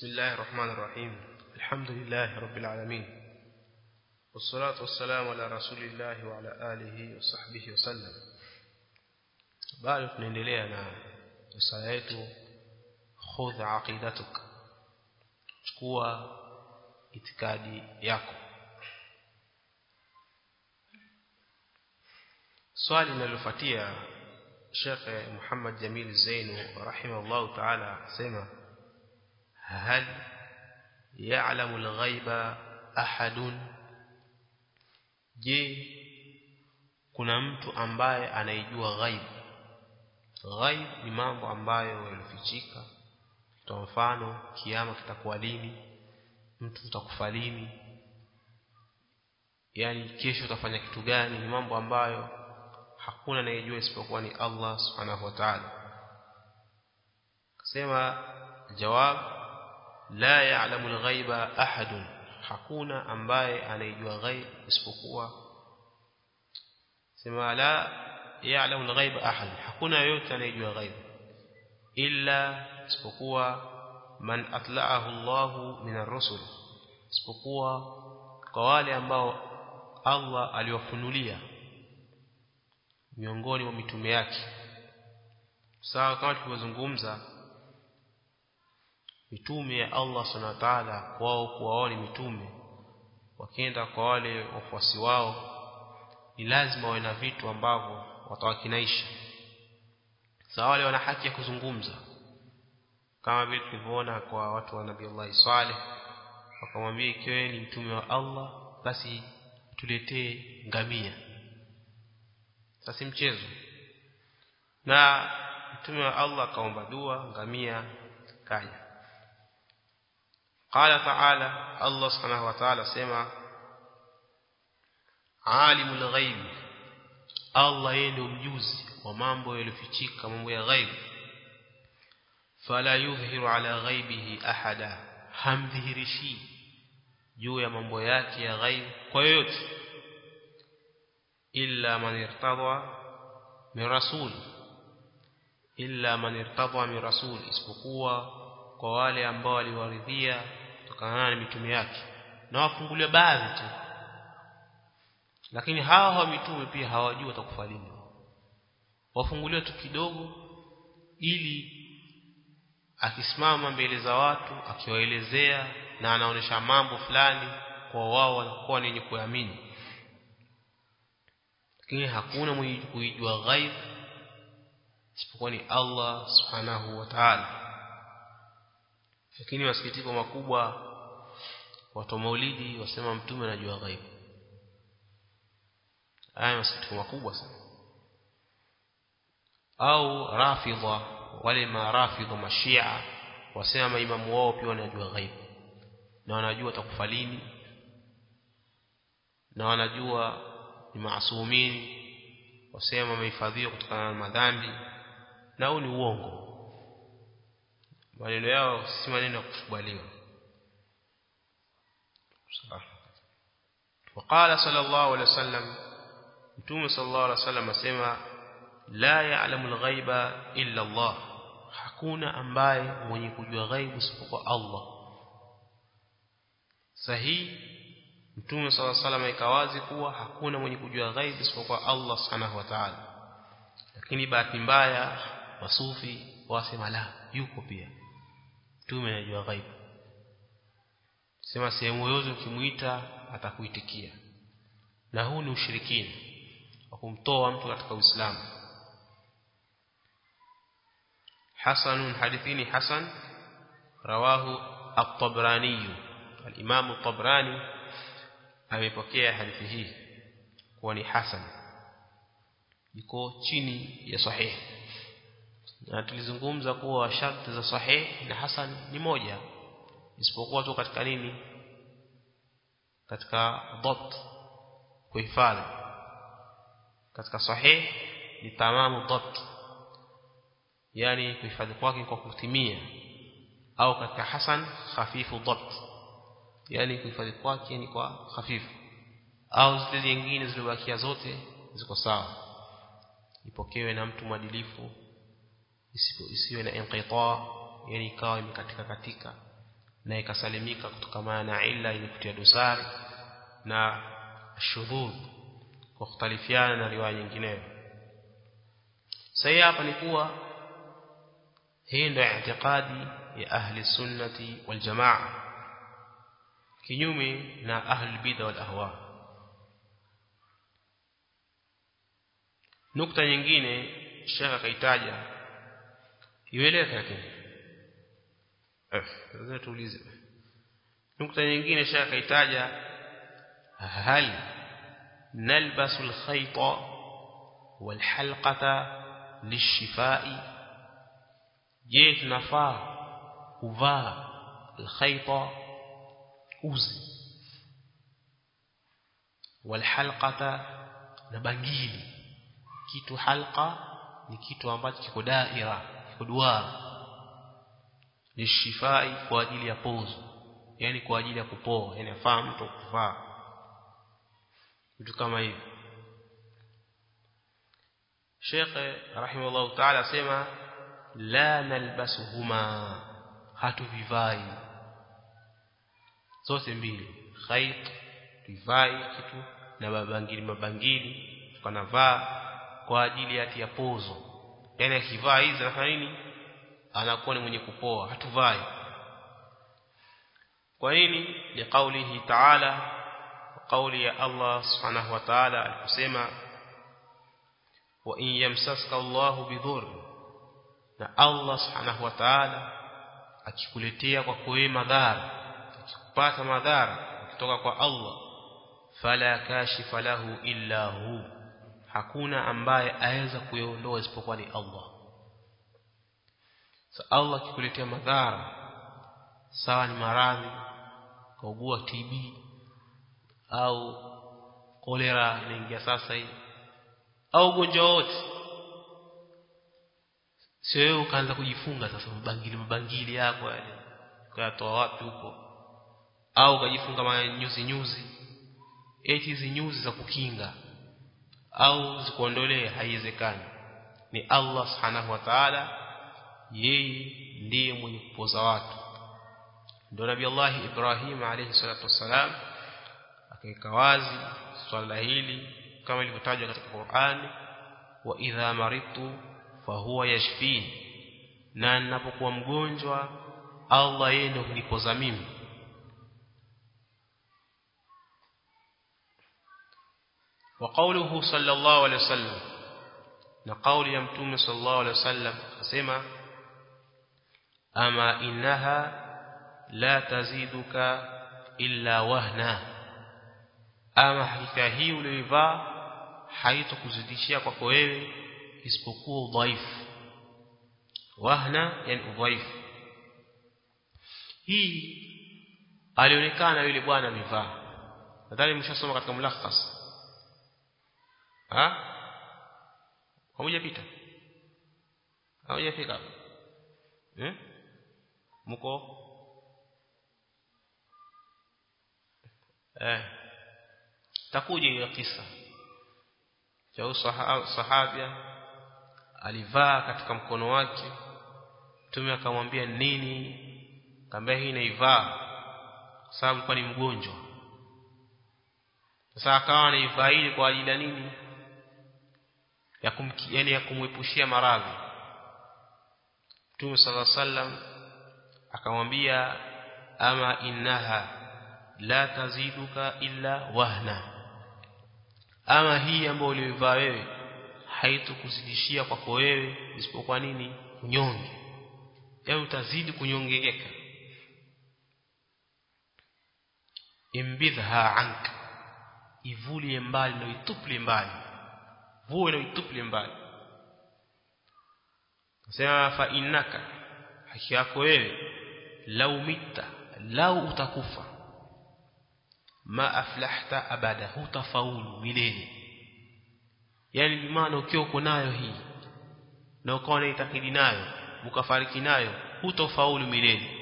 بسم الله الرحمن الرحيم الحمد لله رب العالمين والصلاة والسلام على رسول الله وعلى آله وصحبه وسلم bado tunaendelea na risala yetu khudh aqidatuk chukua itikadi yako swali linalofuatia Sheikh Muhammad Jamil Zainu rahimahullah ta'ala sema hal ya'lamu al-ghaiba ahadun je kuna mtu ambaye anaijua ghaib ghaib ni mambo ambayo yalifichika kwa mfano kiama kitakuwa lini mtu utakufa lini yani kesho utafanya kitu gani ni mambo ambayo hakuna anayejua isipokuwa ni Allah subhanahu wa ta'ala kasema jawab la ya'lamu al-ghaiba ahadun hakuna ambaye anayejua ghaib isipokuwa sema la ya'lamu al-ghaiba ahad hakuna yote anayejua ghaib illa isipokuwa man atla'ahu Allah min ar-rusul isipokuwa kwa wale ambao Allah aliwafunulia miongoni mwa mitume yake sawa kama tulivyozungumza mitume ya Allah subhanahu wa ta'ala wao kuwaoni mitume wakienda kwa wale wafuasi wao ni lazima wawe na vitu ambavyo watawakinaisha sawa wale wana haki ya kuzungumza kama vile tulivyoona kwa watu wa Nabii Allah Saleh wakamwambia ikiwa ni mtume wa Allah basi tuletee ngamia sasa mchezo na mtume wa Allah akaomba dua ngamia kaja قال تعالى الله سبحانه وتعالى سمع عالم الغيب الله yeye mjuzi wa mambo yaliyofichika mambo ya ghaib fala yudhhiru ala ghaibihi ahada hamdhihirishi juu ya mambo yake ya ghaib kwa yoyote illa man irtadha min rasul illa man irtadha min rasul isipokuwa kwa wale ambao waliwaridhia kutokana na mitume yake na wafungulia baadhi tu lakini hawa hawa mitume pia hawajui watakufa lini wafunguliwa tu kidogo ili akisimama mbele za watu akiwaelezea na anaonesha mambo fulani kwa wao wanakuwa ni wenye kuamini lakini hakuna mwenye kuijua ghaib isipokuwa ni Allah subhanahu wa ta'ala lakini masikitiko makubwa watu maulidi wasema mtume anajua ghaib haya masikitiko makubwa sana au rafidha wale marafidha mashia wasema maimamu wao pia wanajua ghaib na wanajua atakufa lini na wanajua ni maasumini wasema wamehifadhiwa kutokana na madhambi na huu ni uongo maneno yao si maneno ya kukubaliwa وقال صلى الله عليه وسلم متوم صلى الله عليه وسلم اسمع لا يعلم الغيب الا الله hakuna ambaye mwenye kujua ghaibu isipokuwa Allah sahihi mtume صلى الله عليه وسلم ikawazi kuwa hakuna mwenye kujua ghaibu isipokuwa Allah subhanahu wa ta'ala lakini bahati mbaya wasufi wasema la yuko pia mtume anajua ghaibu sema sehemu yoyote ukimuita atakuitikia na huu ni ushirikina wa kumtoa mtu katika Uislamu Hasan hadithini Hasan rawahu at-Tabrani al-Imam at-Tabrani amepokea hadithi hii kuwa ni Hasan iko chini ya sahihi na tulizungumza kuwa sharti za sahih na hasan ni moja isipokuwa tu katika nini katika dhabt kuhifadhi katika sahih ni tamamu dhabt yani kuhifadhi kwake kwa kutimia au katika hasan hafifu dhabt yani kuhifadhi kwake ni kwa hafifu au zile nyingine zilizobakia zote ziko sawa ipokewe na mtu mwadilifu isiwe na inqita yani ikawa imekatika katika na ikasalimika kutokana na illa yenye kutia dosari na shudhudh kwa kutalifiana na riwaya nyingineyo sasa hapa ni kuwa hii ndio itikadi ya ahli sunnati wal jamaa kinyume na ahli bid'a wal ahwa nukta nyingine shaka kaitaja ieleweke lakini eh lazima tuulize nukta nyingine shaka kaitaja hal nalbasu alkhayta walhalqata lishifai je tunafaa kuvaa alkhayta uzi walhalqata na bangili kitu halqa ni kitu ambacho kiko daira kiko duara ni shifai kwa ajili ya pozo yani kwa ajili ya kupoa yani afaa mtu kuvaa vitu kama hivi Sheikh rahimahullah ta'ala sema la nalbasuhuma hatuvivai zote mbili khayt tivai kitu na mabangili mabangili tukanavaa kwa ajili ya tia pozo yani akivaa hizi anafanya nini anakuwa ni mwenye kupoa hatuvai kwa nini ni kaulihi ta'ala kauli ya Allah subhanahu wa ta'ala alikusema wa in yamsaska Allah bidhur na Allah subhanahu wa ta'ala akikuletea kwa kuwe madhara akikupata madhara kutoka kwa Allah fala kashifa lahu illa hu hakuna ambaye aweza kuiondoa isipokuwa ni Allah sa Allah akikuletea madhara sawa ni maradhi kaugua TB au kolera inaingia sasa hii au ugonjwa wote sio wewe ukaanza kujifunga sasa mabangili mabangili yako yale ukatoa wapi huko au ukajifunga manyuzi nyuzi eti hizi nyuzi za kukinga au zikuondolee haiwezekani ni Allah subhanahu wa ta'ala yeye ndiye mwenye kupoza watu ndio nabii Allah Ibrahim alayhi salatu wassalam akaweka wazi swala hili kama ilivyotajwa katika Qur'an wa idha maritu fahuwa yashfin na ninapokuwa mgonjwa Allah yeye ndio hunipoza mimi وقوله صلى الله عليه وسلم نقول يا متوم صلى الله عليه وسلم اسمع اما انها لا تزيدك الا وهنا ama hakika hii uliyovaa haitokuzidishia kwako wewe isipokuwa udhaifu wahna yani udhaifu hii alionekana yule bwana amevaa nadhani mshasoma katika mulakhas ha hamjapita hamjafika eh mko eh takuja hiyo kisa cha sahabia alivaa katika mkono wake mtume akamwambia nini akamwambia hii naivaa kwa sababu alikuwa ni mgonjwa sasa akawa anaivaa ili kwa ajili ya nini ya kum, yani ya kumwepushia maradhi Mtume صلى الله عليه akamwambia ama innaha la taziduka illa wahna ama hii ambayo ulivaa wewe haitokuzidishia kwako wewe isipokuwa nini unyonge yaani utazidi kunyongeka imbidha anka ivulie mbali na ituple mbali vue na ituple mbali sema fa innaka haki yako wewe lau mita lau utakufa ma aflahta abada hutafaulu milele yani bimaana ukiwa uko nayo hii na ukawa unaitakidi nayo ukafariki nayo hutafaulu milele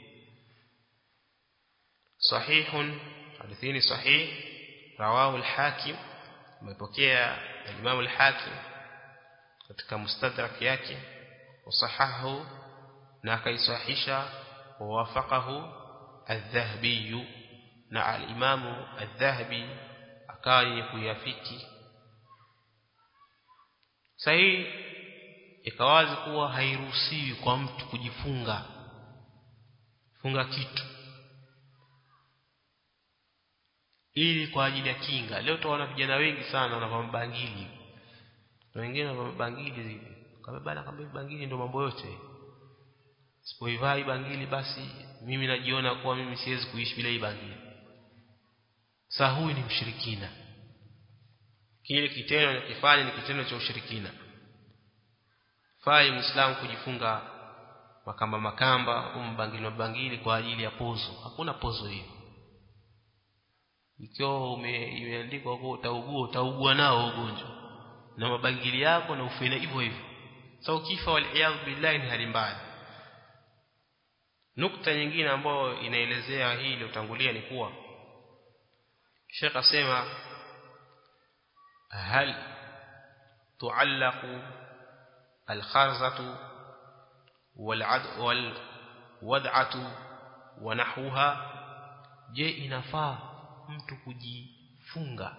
sahihun hadithini sahih rawahu al-hakim umepokea al-imam al-hakim katika mustadrak yake wasahahu na akaisahisha wawafaqahu الذهبي na al-Imamu al-Dhahabi akawa yenye kuyafiki sahihi ikawazi kuwa hairuhusiwi kwa mtu kujifunga funga kitu ili kwa ajili ya kinga leo tunaona vijana wengi sana wanavaa bangili na wengine wanavaa bangili zile kama bana kama bangili ndio mambo yote sipoivai bangili basi mimi najiona kuwa mimi siwezi kuishi bila hii bangili sasa huyu ni mshirikina kile kitendo anachofanya ni kitendo cha ushirikina fai muislamu kujifunga makamba makamba au mbangili mbangili kwa ajili ya pozo hakuna pozo hiyo ikiwa imeandikwa kwa utaugua utaugua nao ugonjwa na mabangili yako na ufina hivyo hivyo sasa ukifa wal billahi ni hali mbaya nukta nyingine ambayo inaelezea hii iliyotangulia ni kuwa Sheikh asema hal tuallaqu al-kharzatu wal-wad'atu wa nahwaha je inafaa mtu kujifunga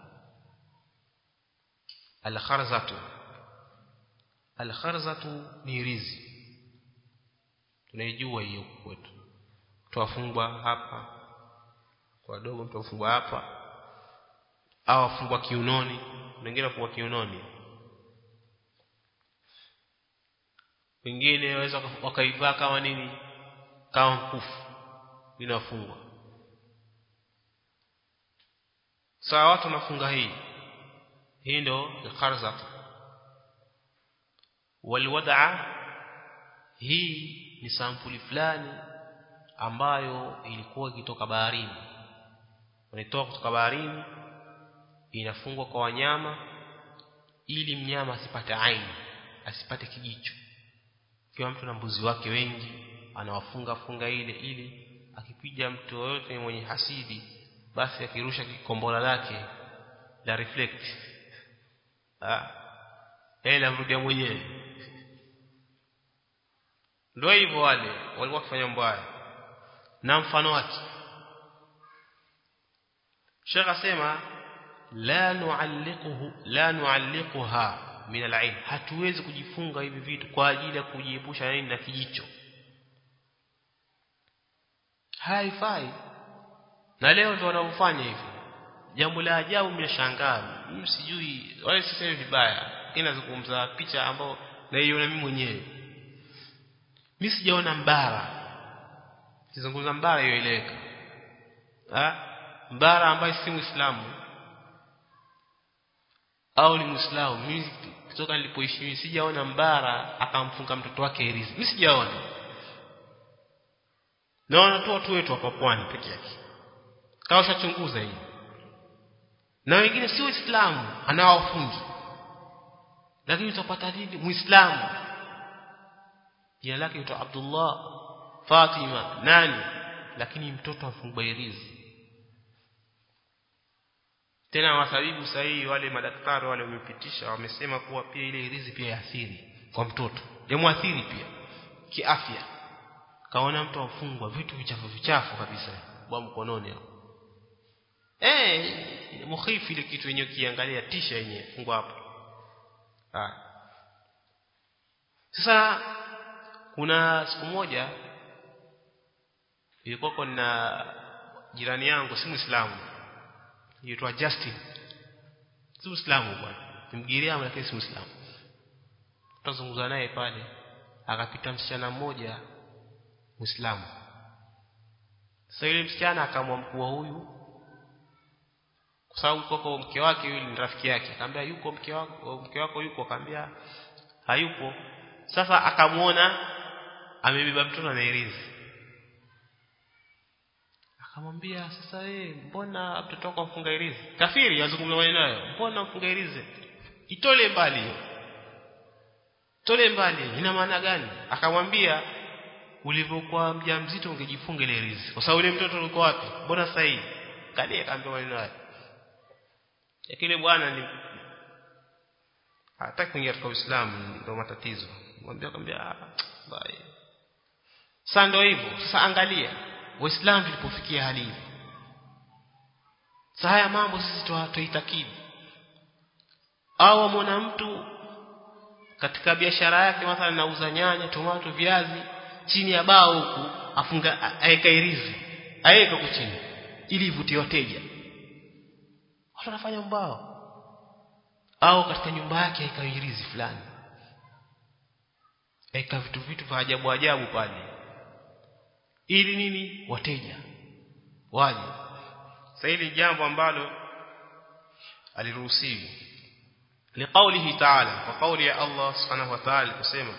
al-kharzatu al-kharzatu ni rizi tunaijua hiyo kwetu tuwafungwa hapa kwa dogo mtu afungwa hapa au afungwa kiunoni wengine afungwa kiunoni wengine waweza wakaivaa kama nini kama mkufu inafungwa sawa watu wanafunga hii hii ndo kharza walwad'a hii ni sampuli fulani ambayo ilikuwa ikitoka baharini wanatoka kutoka baharini inafungwa kwa wanyama ili mnyama asipate aini asipate kijicho kiwa mtu na mbuzi wake wengi anawafunga funga ile ili akipiga mtu yoyote mwenye hasidi basi akirusha kikombola lake la reflect ah yeye amrudia mwenyewe ndio hivyo wale walikuwa wakifanya mbaya na mfano wake Sheikh asema la nualliquhu la nualliquha min al hatuwezi kujifunga hivi vitu kwa ajili ya kujiepusha nini na kijicho haifai na leo ndio wanaofanya hivi jambo la ajabu mnashangaa mimi sijui wale sisemi vibaya ninazungumza picha ambao naiona mimi mwenyewe mimi sijaona mbara sizungumza mbara hiyo ileweka ah mbara ambaye si muislamu au ni muislamu mimi kutoka nilipoishi mimi sijaona mbara akamfunga mtoto wake herizi mimi sijaona naona tu watu wetu hapa pwani peke yake kama ushachunguza hii na wengine si waislamu anawafungi lakini utapata nini muislamu jina lake huitwa Abdullah Fatima nani lakini mtoto afungwa herizi tena wasabibu sahihi wale madaktari wale wamepitisha wamesema kuwa pia ile hirizi pia yaathiri kwa mtoto yamwathiri pia kiafya kaona mtu afungwa vitu vichafu vichafu kabisa bwa mkononi hapo eh mukhifu ile kitu yenyewe kiangalia tisha yenyewe fungwa hapo ah sasa kuna siku moja ilikuwa na jirani yangu si muislamu yaitwa Justin si muislamu bwana nimgiriamu lakini si muislamu tutazungumza naye pale akapita msichana mmoja muislamu sasa yule msichana akamwa mkuu huyu kwa sababu koko mke wake yule ni rafiki yake akamwambia yuko mke wako mke wako yuko akamwambia hayupo sasa akamuona amebeba mtoto na herizi akamwambia sasa wewe mbona mtoto wako mfunga herizi kafiri azungumza maneno nayo mbona mfunga herizi itole mbali hiyo tole mbali ina maana gani akamwambia ulivyokuwa mjamzito ungejifunga ile herizi kwa sababu ile mtoto ulikuwa wapi mbona sasa hivi kalia akaambia maneno hayo lakini bwana ni hataki kuingia katika Uislamu ndio matatizo mwambia akamwambia bye sasa ndio hivyo sasa angalia waislamu tulipofikia hali hii sasa haya mambo sisi tuitakidi au amwona mtu katika biashara yake mathalan nauza nyanya tomato viazi chini ya bao huku afunga aeka irizi aeka huku chini ili ivutie wateja watu wanafanya mbao au katika nyumba yake aeka irizi fulani aeka vitu vitu vya ajabu ajabu pale ili nini wateja waje sasa hili jambo ambalo aliruhusiwi liqaulihi ta'ala kwa kauli ya Allah subhanahu wa ta'ala kusema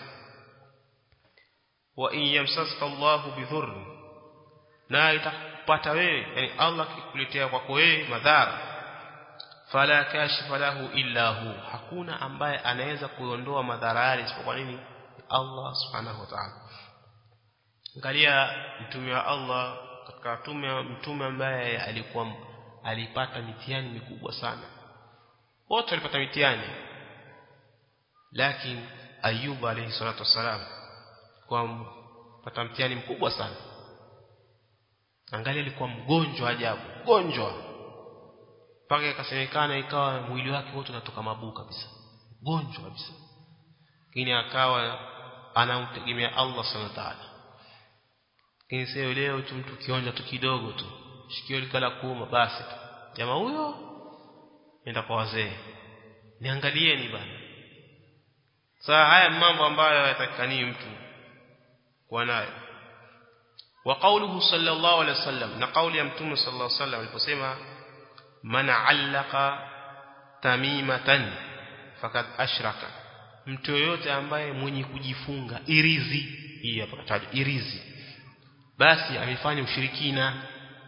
wa in yamsaska Allahu bidhurr na itakupata wewe yani Allah kikuletea kwako wewe madhara fala kashifa lahu illa hu hakuna ambaye anaweza kuondoa madhara yale isipokuwa nini Allah subhanahu wa ta'ala angalia mtume wa Allah katika mtume mtume ambaye alikuwa alipata mitihani mikubwa sana wote walipata mitihani lakini Ayuba alayhi salatu wasalam kwa pata mtihani mkubwa sana angalia alikuwa mgonjwa ajabu mgonjwa mpaka ikasemekana ikawa mwili wake wote unatoka mabuu kabisa mgonjwa kabisa lakini akawa anamtegemea Allah subhanahu wa ta'ala lakini sio leo tu mtu kionja tu kidogo tu shikio likala kuuma basi jamaa huyo nenda kwa wazee niangalieni bana saa haya mambo ambayo yatakani mtu kuwa nayo wa qawluhu sallallahu alaihi wasallam na kauli ya mtume sallallahu alaihi wasallam aliposema man allaka tamimatan fakad ashraka mtu yoyote ambaye mwenye kujifunga irizi hii hapa kataja irizi basi amefanya ushirikina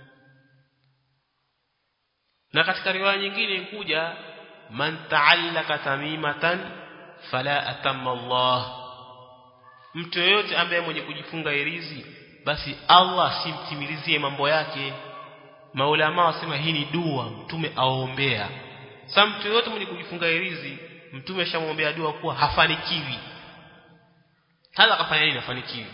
na katika riwaya nyingine kuja man ta'allaka tamimatan fala atamma Allah mtu yoyote ambaye mwenye kujifunga irizi basi Allah simtimilizie mambo yake maulama wasema hii ni dua mtume aombea sasa mtu yoyote mwenye kujifunga irizi mtume ashamwombea dua kuwa hafanikiwi hata akafanya nini hafanikiwi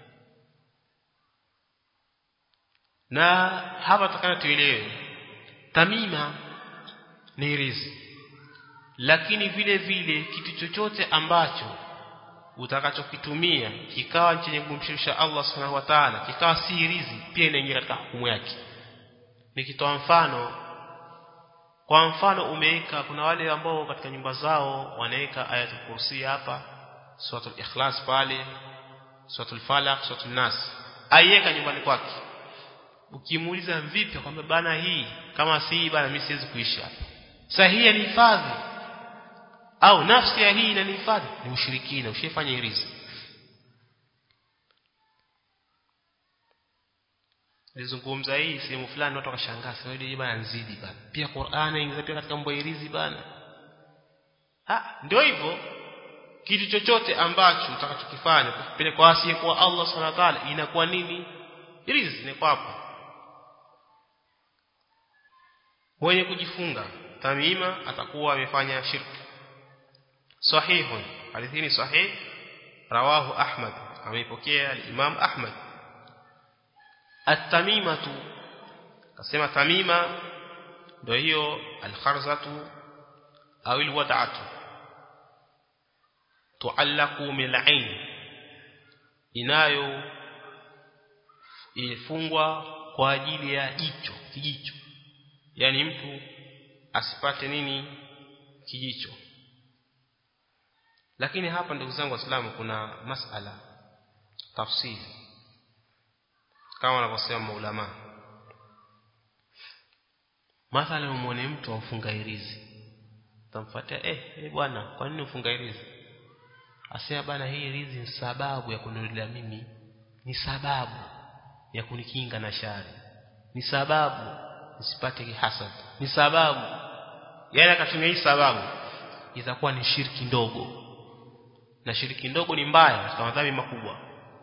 na hapa tutakana tuelewe tamima ni riziki lakini vile vile kitu chochote ambacho utakachokitumia kikawa chenye kumshirikisha Allah subhanahu wa ta'ala kikawa si rizi pia inaingia katika hukumu yake nikitoa mfano kwa mfano umeweka kuna wale ambao katika nyumba zao wanaweka ayatul kursi hapa suratul ikhlas pale suratul falaq suratul nas aiweka nyumbani kwake ukimuuliza vipi kwamba bana hii kama si hii bana mimi siwezi kuishi hapa sahihi ni hifadhi au nafsi ya hii inanihifadhi ni ushirikina ushifanya irizi nilizungumza hii sehemu fulani watu wakashangaa sasa hili bana nzidi bana pia Qur'ani ingiza pia katika mambo irizi bana ah ndio hivyo kitu chochote ambacho utakachokifanya kupele kwa asiye kwa Allah subhanahu wa ta'ala inakuwa nini irizi ni kwa hapo mwenye kujifunga tamima atakuwa amefanya shirki sahihun hadithi ni sahih rawahu ahmad ameipokea al-imam ahmad at-tamimatu kasema tamima ndio hiyo al-kharzatu au al-wad'atu tuallaku min al-ain inayo ifungwa kwa ajili ya jicho kijicho yani mtu asipate nini kijicho lakini hapa ndugu zangu waislamu kuna masala tafsiri kama wanavyosema maulama mathalan umwone mtu amfunga irizi utamfuatia eh, eh bwana kwa nini ufunga irizi asema bana hii irizi ni sababu ya kunirudia mimi ni sababu ya kunikinga na shari ni sababu nisipate hasad ni sababu yani akatumia hii sababu itakuwa ni shirki ndogo na shiriki ndogo ni mbaya katika madhambi makubwa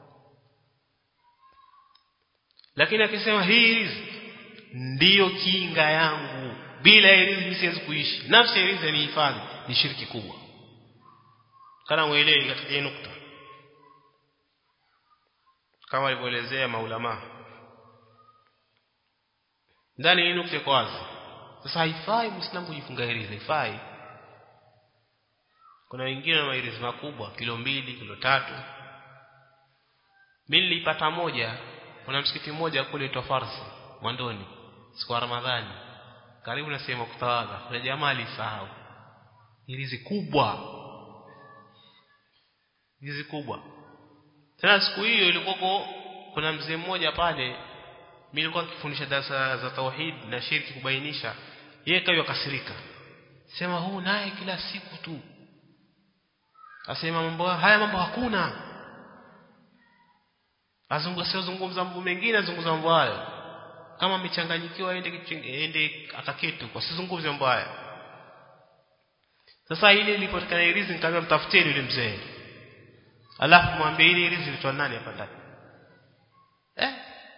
lakini akisema hii riziki ndiyo kinga yangu bila hii riziki siwezi kuishi nafsi ya riziki ni hifadhi ni shiriki kubwa kana muelewi katika hii nukta kama alivyoelezea maulama ndani hii nukta iko wazi sasa haifai muislamu kujifunga hirizi haifai kuna wengine na mahirizi makubwa kilo mbili kilo tatu mimi nilipata moja kuna msikiti mmoja kule Tofarsi Mwandoni siku ya Ramadhani karibu na sehemu kutawadha kuna jamaa alisahau hirizi kubwa hirizi kubwa tena siku hiyo ilikuwa kuna mzee mmoja pale mimi nilikuwa nikifundisha darasa za tauhid na shirki kubainisha yeye kayo kasirika sema huu naye kila siku tu asema mambo haya mambo hakuna azungumza mambo mengine azungumza mambo hayo kama amechanganyikiwa aende aende akaketu kwa sizungumze mambo haya sasa ile ilipotikana irizi nikamwambia mtafuteni yule mzee alafu mwambie ile irizi ilitoa nani hapa ndani eh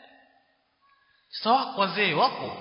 sawa wazee wako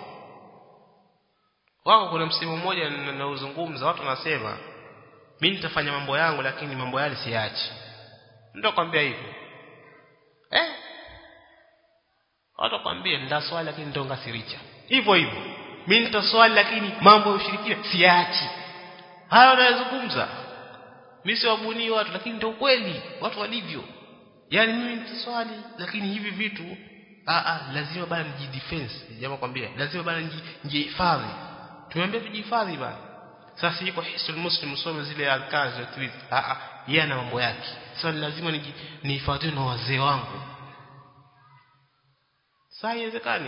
wako kuna msemo mmoja nauzungumza watu wanasema mimi nitafanya mambo yangu lakini mambo yale siachi ndio kwambia hivyo eh watu kwambia ndaswali lakini ndio ngasiricha hivyo hivyo mimi nitaswali lakini mambo ya ushirikina siachi hayo wanayozungumza mimi siwabuni watu lakini ndio kweli watu walivyo yani mimi nitaswali lakini hivi vitu a a lazima bana nijidefense jamaa kwambia lazima bana njihifadhi tumeambia tujihifadhi bana sasa yuko hisul muslim usome zile adhkar za tweet a a yeye ana mambo yake sasa lazima nihifadhi na wazee wangu sasa haiwezekani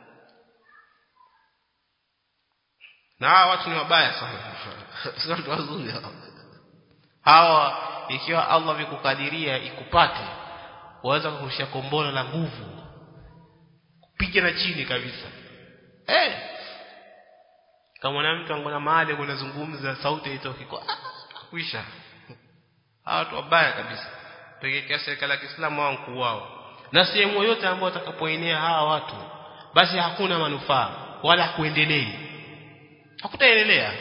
na hawa watu ni wabaya sana sio watu wazuri hawa ikiwa Allah vikukadiria ikupate waweza kurusha kombora la nguvu kupiga na chini kabisa eh kama na mtu angona mahali kunazungumza sauti itoki kwa kuisha hawa watu wabaya kabisa pekee serikali ya Kiislamu wao mkuu wao na sehemu yote ambayo watakapoenea hawa watu basi hakuna manufaa wala kuendelea hakutaendelea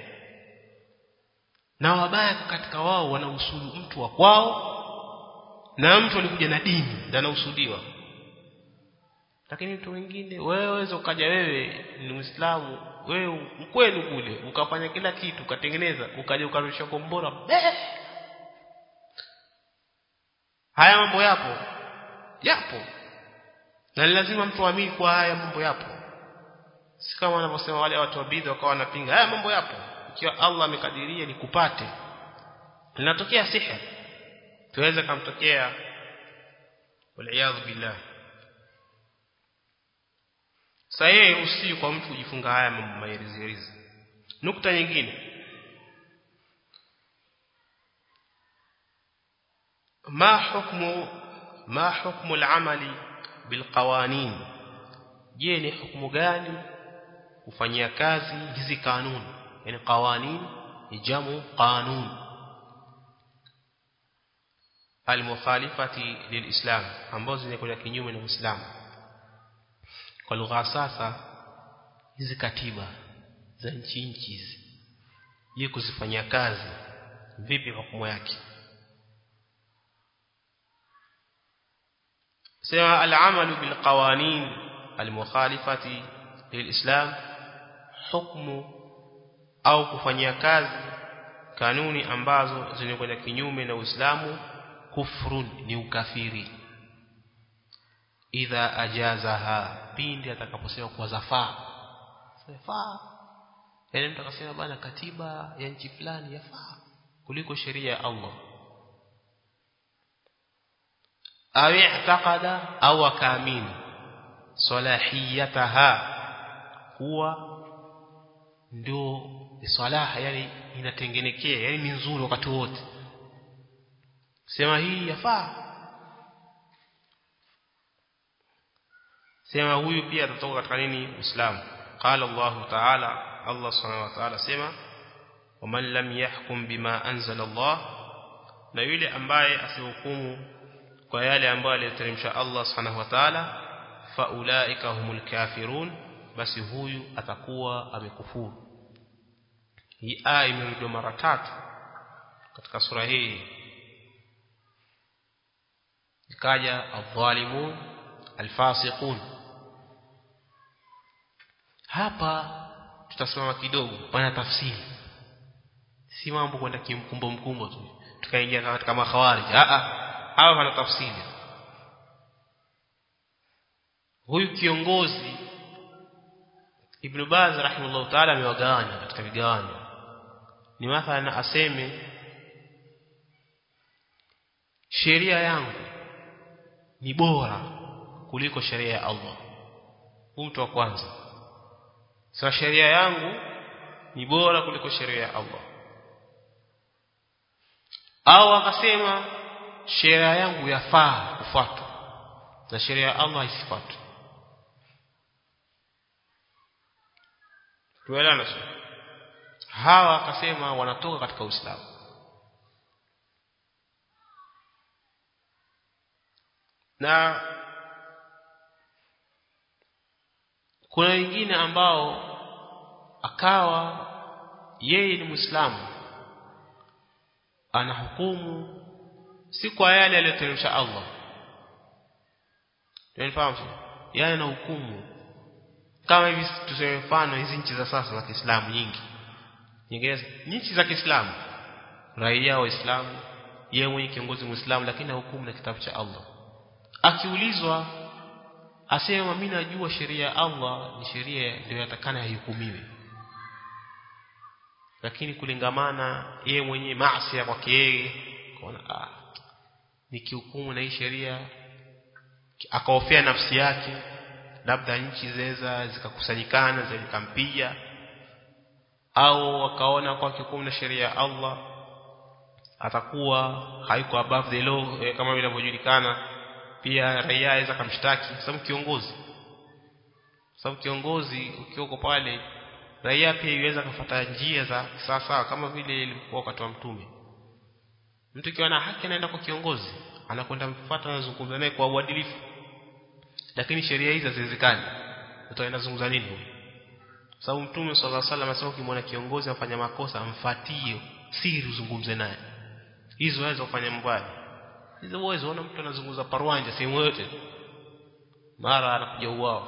na wabaya katika wao wanahusudu mtu wa kwao na mtu alikuja na dini ndio anahusudiwa lakini mtu mwingine wewe waweza ukaja wewe ni Muislamu wewe mkweli kule ukafanya kila kitu ukatengeneza ukaja ukarusha kombora haya mambo yapo yapo na lazima mtu aamini kwa haya mambo yapo si kama wanavyosema wale watu wa bid'a wakawa wanapinga haya mambo yapo ikiwa Allah amekadiria nikupate linatokea siha tuweza kumtokea wal billah sahihi usi kwa mtu kujifunga haya mambo mairizi nukta nyingine ما حكم ما حكم العمل بالقوانين je ni hukumu gani kufanyia kazi hizi kanuni yani qawanin ni jamu qanun almukhalifati lilislam ambazo zinakwenda kinyume na Uislamu kwa lugha sasa hizi katiba za nchi nchi hizi je kuzifanyia kazi vipi hukumu yake سواء العمل بالقوانين المخالفة للإسلام حكم au kufanyia kazi kanuni ambazo zinakwenda kinyume na Uislamu kufrun ni ukafiri idha ajazaha pindi atakaposema kuwa zafaa zafaa yani mtu akasema bana katiba ya nchi fulani yafaa kuliko sheria ya Allah au i'taqada au akaamini salahiyataha kuwa ndio salaha yani inatengenekea yani ni nzuri wakati wote sema hii yafaa sema huyu pia atatoka katika nini Uislamu qala Allah ta'ala Allah subhanahu wa ta'ala sema waman lam yahkum bima anzala Allah na yule ambaye asihukumu kwa yale ambayo aliyoteremsha Allah subhanahu wa ta'ala faulaika humul kafirun basi huyu atakuwa amekufuru hii aya imerudiwa mara tatu katika sura hii ikaja adh-dhalimun al-fasiqun hapa tutasimama kidogo pana tafsiri si mambo kwenda kimkumbo mkumbo tu tukaingia katika makhawarij a a hapa pana tafsiri huyu kiongozi Ibn Baz rahimahullah ta'ala amewagawanya katika vigawanyo ni mathalan aseme sheria yangu ni bora kuliko sheria ya Allah mtu wa kwanza sasa sheria yangu ni bora kuliko sheria ya Allah au akasema sheria yangu yafaa kufuatwa na sheria ya Allah isifuatwe tuelewana hawa akasema wanatoka katika Uislamu na kuna wengine ambao akawa yeye ni Muislamu anahukumu si kwa yale aliyoteremsha Allah Tunafahamu yeye anahukumu kama hivi tuseme mfano hizi nchi za sasa za Kiislamu nyingi nyingine nchi za Kiislamu raia waislamu yeye mwenye kiongozi muislamu lakini hukumu na kitabu cha Allah akiulizwa asema mimi najua sheria ya Allah ni sheria ndio yatakana ihukumiwe lakini kulingamana yeye mwenyewe maasi kwake yeye kaona ah nikihukumu na hii sheria akaofia nafsi yake labda nchi zeza zikakusanyikana zikampiga au wakaona kwa hukumu na sheria ya Allah atakuwa haiko above the law eh, kama vile inavyojulikana pia raia aweza kumshtaki sababu kiongozi sababu kiongozi ukioko pale raia pia iweza kufuata njia za sasa kama vile ilikuwa wakati wa mtume mtu kiwa na haki anaenda kwa kiongozi anakwenda mfuata na zungumza naye kwa uadilifu lakini sheria hizi haziwezekani utaenda zungumza nini huyo sababu mtume sallallahu alaihi wasallam asema ukimwona kiongozi afanya makosa amfatie siri uzungumze naye hizo waweza kufanya mbaya hizo uwezo ona mtu anazungumza parwanja sehemu yote mara anakuja uwao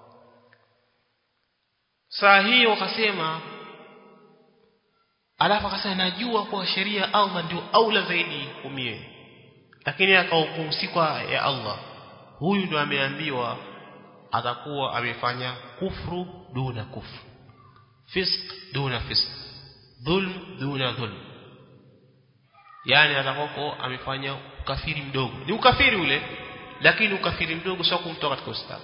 saa hiyo wakasema alafu akasema najua kwa sheria Allah ndio aula zaidi hukumie lakini akahukumu si kwa ya Allah huyu ndio ameambiwa atakuwa amefanya kufru duna kufru fisq duna fisq dhulm duna dhulm yani atakoko amefanya ukafiri mdogo ni ukafiri ule lakini ukafiri mdogo sio kumtoa katika Uislamu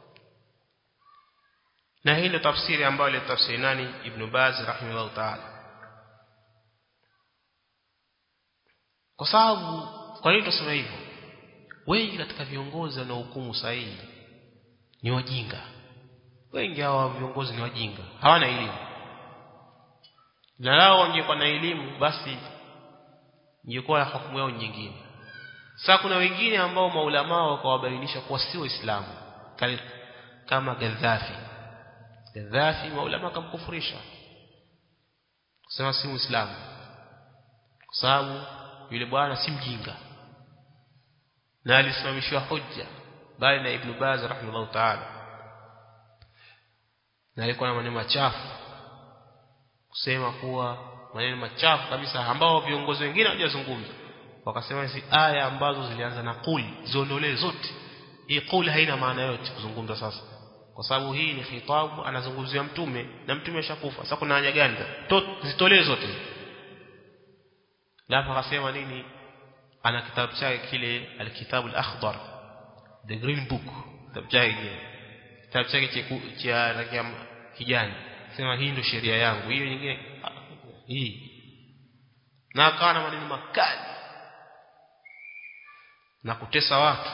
na hii ndio tafsiri ambayo ile tafsiri nani Ibn Baz rahimahullah ta'ala kwa sababu kwa nini tunasema hivyo wengi katika viongozi wanaohukumu sahihi ni wajinga wengi hawa viongozi ni wajinga hawana elimu na lao wangekuwa na elimu basi ingekuwa hukumu yao nyingine sasa kuna wengine ambao maulama wakawabainisha kuwa si waislamu kama Gaddafi Gaddafi maulama akamkufurisha kusema si muislamu kwa sababu yule bwana si mjinga na alisimamishwa hujja bali na Ibn Baz rahimahullah ta'ala na alikuwa na maneno machafu kusema kuwa maneno machafu kabisa ambao viongozi wengine hawajazungumza wakasema hizi aya ambazo zilianza na kuli ziondolee zote hii kuli haina maana yote kuzungumza sasa kwa sababu hii ni khitabu anazungumzia mtume na mtume ashakufa sasa kuna haja gani zitolee zote lafa akasema nini ana kitabu chake kile alkitabu al-akhdar the green book kitabu chake kitabu chake cha rangi ya kijani sema hii ndio sheria yangu hiyo nyingine hii na akawa na maneno makali na kutesa watu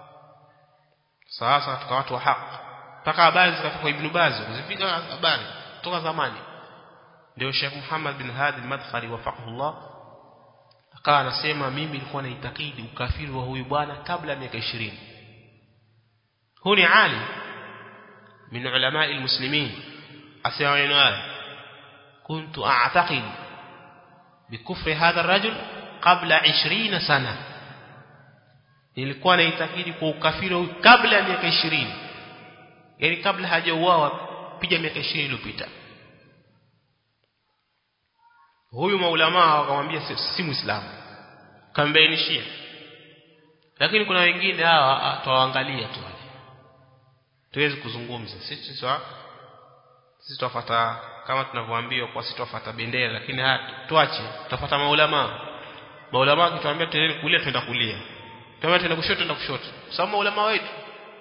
sasa katika watu wa haki mpaka habari zikafika kwa Ibn Baz zifika habari toka zamani ndio Sheikh Muhammad bin Hadi al-Madkhali wafaqahullah akawa anasema mimi nilikuwa naitakidi ukafiri wa huyu bwana kabla ya miaka 20 huyu ni alim min ulama almuslimin asema maneno haya كنت أعتقد بكفر هذا الرجل قبل 20 سنة nilikuwa naitakidi kwa ukafiri kabla ya miaka 20 yani kabla hajauawa piga miaka 20 iliyopita huyu maulama wakamwambia si, si muislamu kambainishia lakini kuna wengine hawa tuwaangalia tu wale tuwezi kuzungumza sisi sisi sisi tufuata kama tunavyoambiwa kwa sisi tufuata bendera lakini tuache tufuata maulama maulama akituambia tuende kulia tuenda kulia tuambia tuende kushoto tuenda kushoto sababu maulama wetu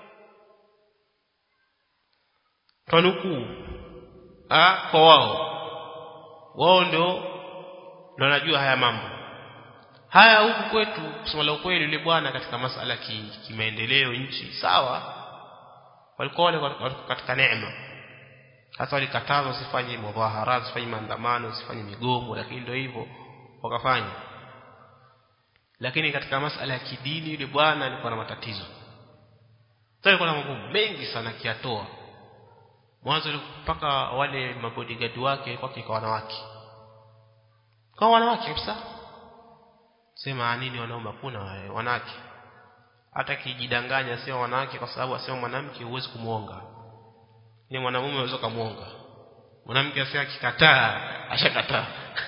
twanukuu ah kwa wao wao ndio ndio wanajua haya mambo haya huku kwetu kusema la ukweli yule bwana katika masala kimaendeleo ki nchi sawa walikuwa wale katika neema hata walikatazwa usifanye mudhahara usifanye maandamano usifanye migomo lakini ndio hivyo wakafanya lakini katika masala ya kidini yule bwana alikuwa na matatizo sasa alikuwa na mambo mengi sana kiatoa mwanzo mpaka wale mabodyguard wake kwake kwa wanawake kwa wanawake kabisa sema nini wanaume kuna wanawake hata kijidanganya sio wanawake kwa sababu asema mwanamke huwezi kumuonga ni mwanamume unaweza kumuonga mwanamke asema akikataa ashakataa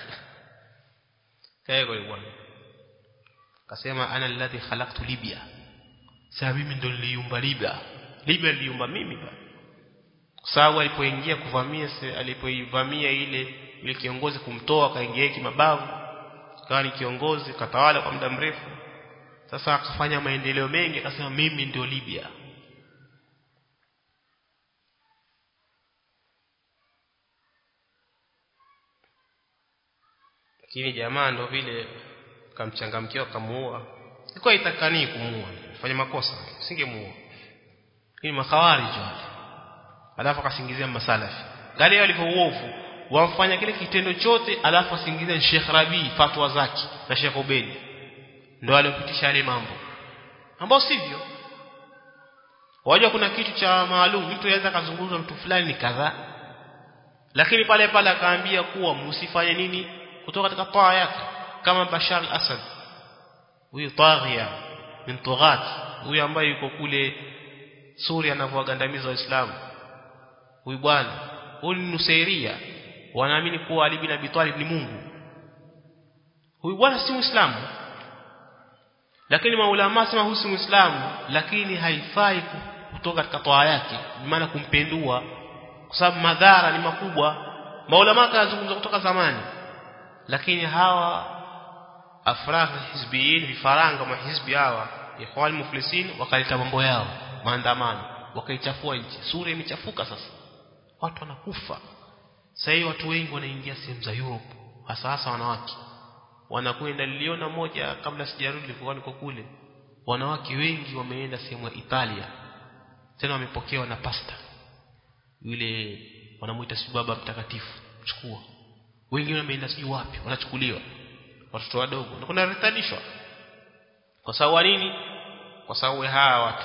kae kwa bwana akasema ana alladhi khalaqtu libya sasa mimi ndo niliumba libya libya niliumba mimi bwana kwa sababu alipoingia kuvamia alipoivamia ile ile kiongozi kumtoa akaingia kimabavu akawa ni kiongozi katawala kwa muda mrefu sasa akafanya maendeleo mengi akasema mimi ndio Libya lakini jamaa ndo vile kamchangamkia kamuua ilikuwa itakani kumuua fanya makosa singemuua ni makhawarij wale alafu akasingizia masalafi gani walivyo uovu wamfanya kile kitendo chote alafu asingizia Sheikh Rabi fatwa zake na Sheikh Ubedi ndio aliopitisha yale mambo ambao sivyo wajua kuna kitu cha maalum mtu anaweza kazungumza mtu fulani ni kadhaa lakini pale pale akaambia kuwa msifanye nini kutoka katika taa yake kama Bashar al-Assad huyu taghia min tughat huyu ambaye yuko kule Suria anavyowagandamiza waislamu huyu bwana huyu ni Nusairia wanaamini kuwa Ali bin Abi Talib ni Mungu huyu bwana si Muislamu lakini maulama sema huyu si Muislamu lakini haifai kutoka katika toa yake maana kumpendua kwa sababu madhara ni makubwa maulama kazungumza kutoka zamani lakini hawa afrah hizbiyin vifaranga wa hizbi hawa ikhwan muflisin wakaleta mambo yao maandamano wakaichafua nchi sura imechafuka sasa watu wanakufa sasa hivi watu wengi wanaingia sehemu za Europe hasa hasa wanawake wanakwenda niliona moja kabla sijarudi nilikuwa niko kule wanawake wengi wameenda sehemu ya Italia tena wamepokewa na pasta yule wanamuita si baba mtakatifu chukua wengine wameenda sijui wapi wanachukuliwa watoto wadogo na kuna retadishwa kwa sababu nini kwa sababu hawa watu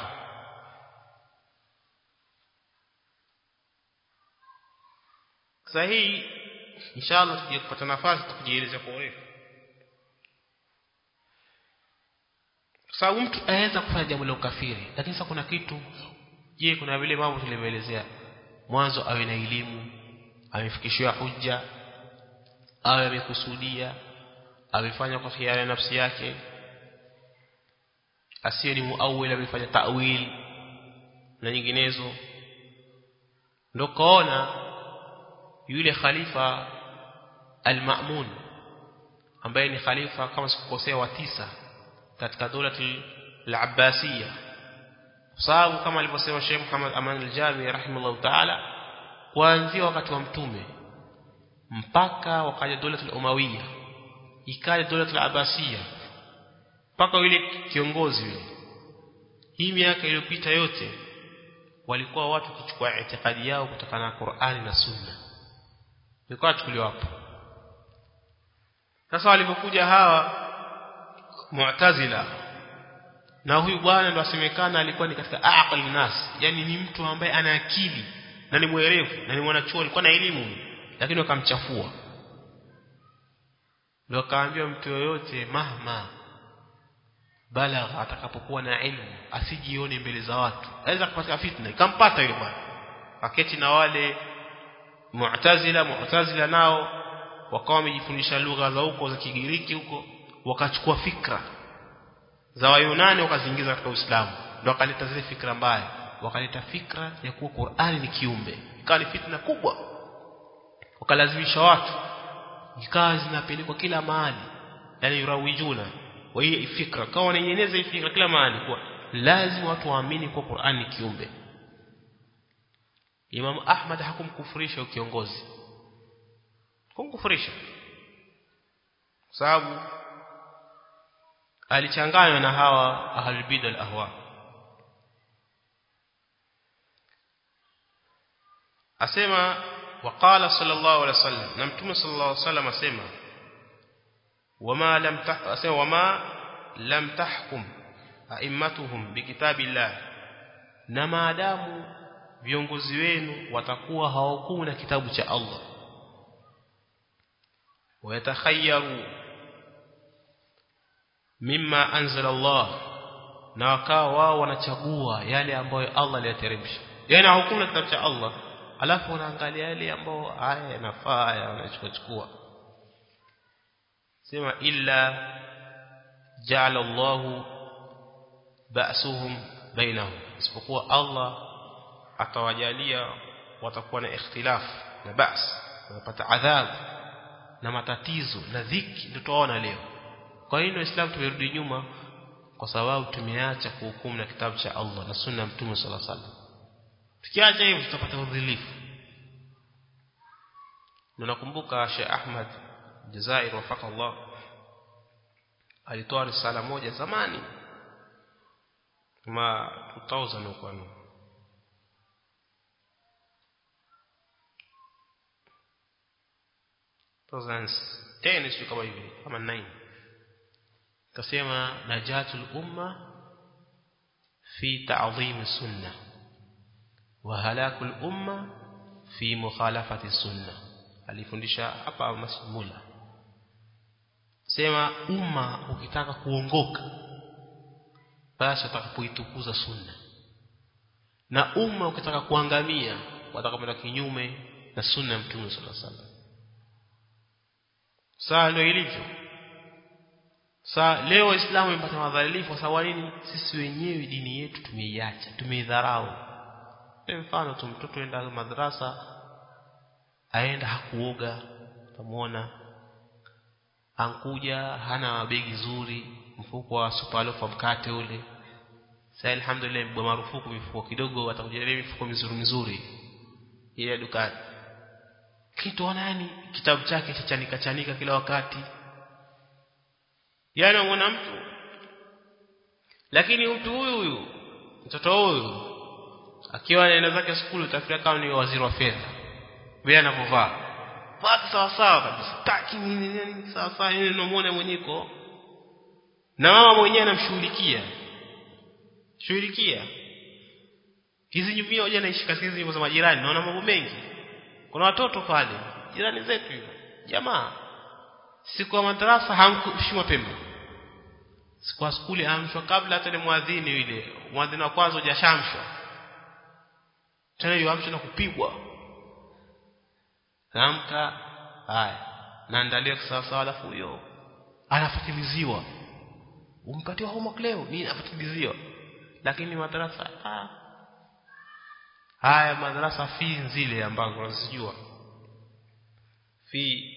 sahihi inshallah tuje kupata nafasi tukujieleza kwa urefu kwa sababu mtu anaweza kufanya jambo la ukafiri lakini sasa kuna kitu je kuna vile mambo tulivyoelezea mwanzo awe na elimu amefikishiwa hujja awe amekusudia amefanya kwa khiari ya nafsi yake asiye ni muawil amefanya ta'wil na nyinginezo ndio kaona yule khalifa al-Ma'mun ambaye ni khalifa kama sikukosea wa tisa katika dola al-Abbasiyya sababu kama alivyosema Sheikh Muhammad Aman al-Jami rahimahullah ta'ala kuanzia wakati wa mtume mpaka wakaja dola al-Umayya ikaja dola al-Abbasiyya mpaka yule kiongozi yule hii miaka iliyopita yote walikuwa watu kuchukua itikadi yao kutokana na Qur'ani na Sunna ilikuwa chukuliwa hapo sasa walipokuja hawa Mu'tazila na huyu bwana ndo asemekana alikuwa ni katika aqli nas yani ni mtu ambaye ana akili na ni mwerevu na ni mwanachuo alikuwa na elimu lakini wakamchafua ndio akaambiwa mtu yoyote mahma balagha atakapokuwa na elimu asijione mbele za watu aweza kupata fitna ikampata yule bwana aketi na wale mu'tazila mu'tazila nao wakawa wamejifundisha lugha za huko za Kigiriki huko wakachukua fikra za Wayunani wakaziingiza katika Uislamu ndio wakaleta zile fikra mbaya wakaleta fikra ya kuwa Qur'ani ni kiumbe ikawa ni fitna kubwa wakalazimisha watu ikawa zinapelekwa kila mahali yani yurawijuna wa hii fikra kawa wanaeneza hii fikra kila mahali kwa lazima watu waamini kuwa Qur'ani ni kiumbe Imam Ahmad hakumkufurisha kiongozi kumkufurisha kwa sababu alichanganywa na hawa ahlul bid'ah al-ahwa asema waqala sallallahu alaihi wasallam na mtume sallallahu alaihi wasallam asema wama lam asema wama lam tahkum a'immatuhum bikitabillah na maadamu viongozi wenu watakuwa hawakumu na kitabu cha Allah wayatakhayyaru mimma anzala Allah na wakawa wao wanachagua yale ambayo Allah aliyateremsha yani hawakumu na kitabu cha Allah alafu wanaangalia yale ambayo haya yanafaa haya wanachukua sema illa ja'ala Allah ba'suhum bainahum isipokuwa Allah atawajalia watakuwa na ikhtilaf na bas wanapata adhabu na matatizo na dhiki ndio tunaona leo kwa hiyo Uislamu tumerudi nyuma kwa sababu tumeacha kuhukumu na kitabu cha Allah na sunna ya Mtume صلى الله عليه وسلم tukiacha hivyo tutapata udhilifu na nakumbuka Sheikh Ahmad Jazair wafaka Allah alitoa risala moja zamani kama 2000 huko tena sio kama hivi kama 9 kasema najatul umma fi ta'zim sunna wa halakul umma fi mukhalafati sunna alifundisha hapa masmula sema umma ukitaka kuongoka basi utakapoitukuza sunna na umma ukitaka kuangamia watakapoenda kinyume na sunna ya mtume sallallahu alaihi wasallam saa ndio ilivyo saa leo waislamu wamepata madhalifu kwa sababu nini sisi wenyewe dini yetu tumeiacha tumeidharau mfano tu mtoto enda madrasa aenda hakuoga utamuona ankuja hana begi zuri mfuko wa supalofa mkate ule sasa alhamdulillah mbwa marufuku mifuko kidogo atakuja mifuko mizuri mizuri ile dukani kitu nani kitabu chake chachanika chanika kila wakati yani unaona mtu lakini mtu huyu huyu mtoto huyu akiwa anaenda zake shule utafikiria kama ni waziri wa fedha vile anapovaa vaa sawa sawa kabisa taki nini nini sawa sawa yeye unamuona mwenyeko na mama mwenyewe anamshughulikia shughulikia hizi nyumia hoja naishi katika hizi nyumba za majirani naona mambo mengi kuna watoto pale jirani zetu hivyo jamaa siku ya madrasa hamkushi mapema siku ya skuli amshwa kabla hata ile muadhini yule muadhini wa kwanza hujashamshwa tena yuamshwa na kupigwa amka haya naandalia sawa alafu huyo anafatiliziwa umpatie homework leo nini afatiliziwa lakini madrasa ah haya madrasa fi zile ambazo unazijua fi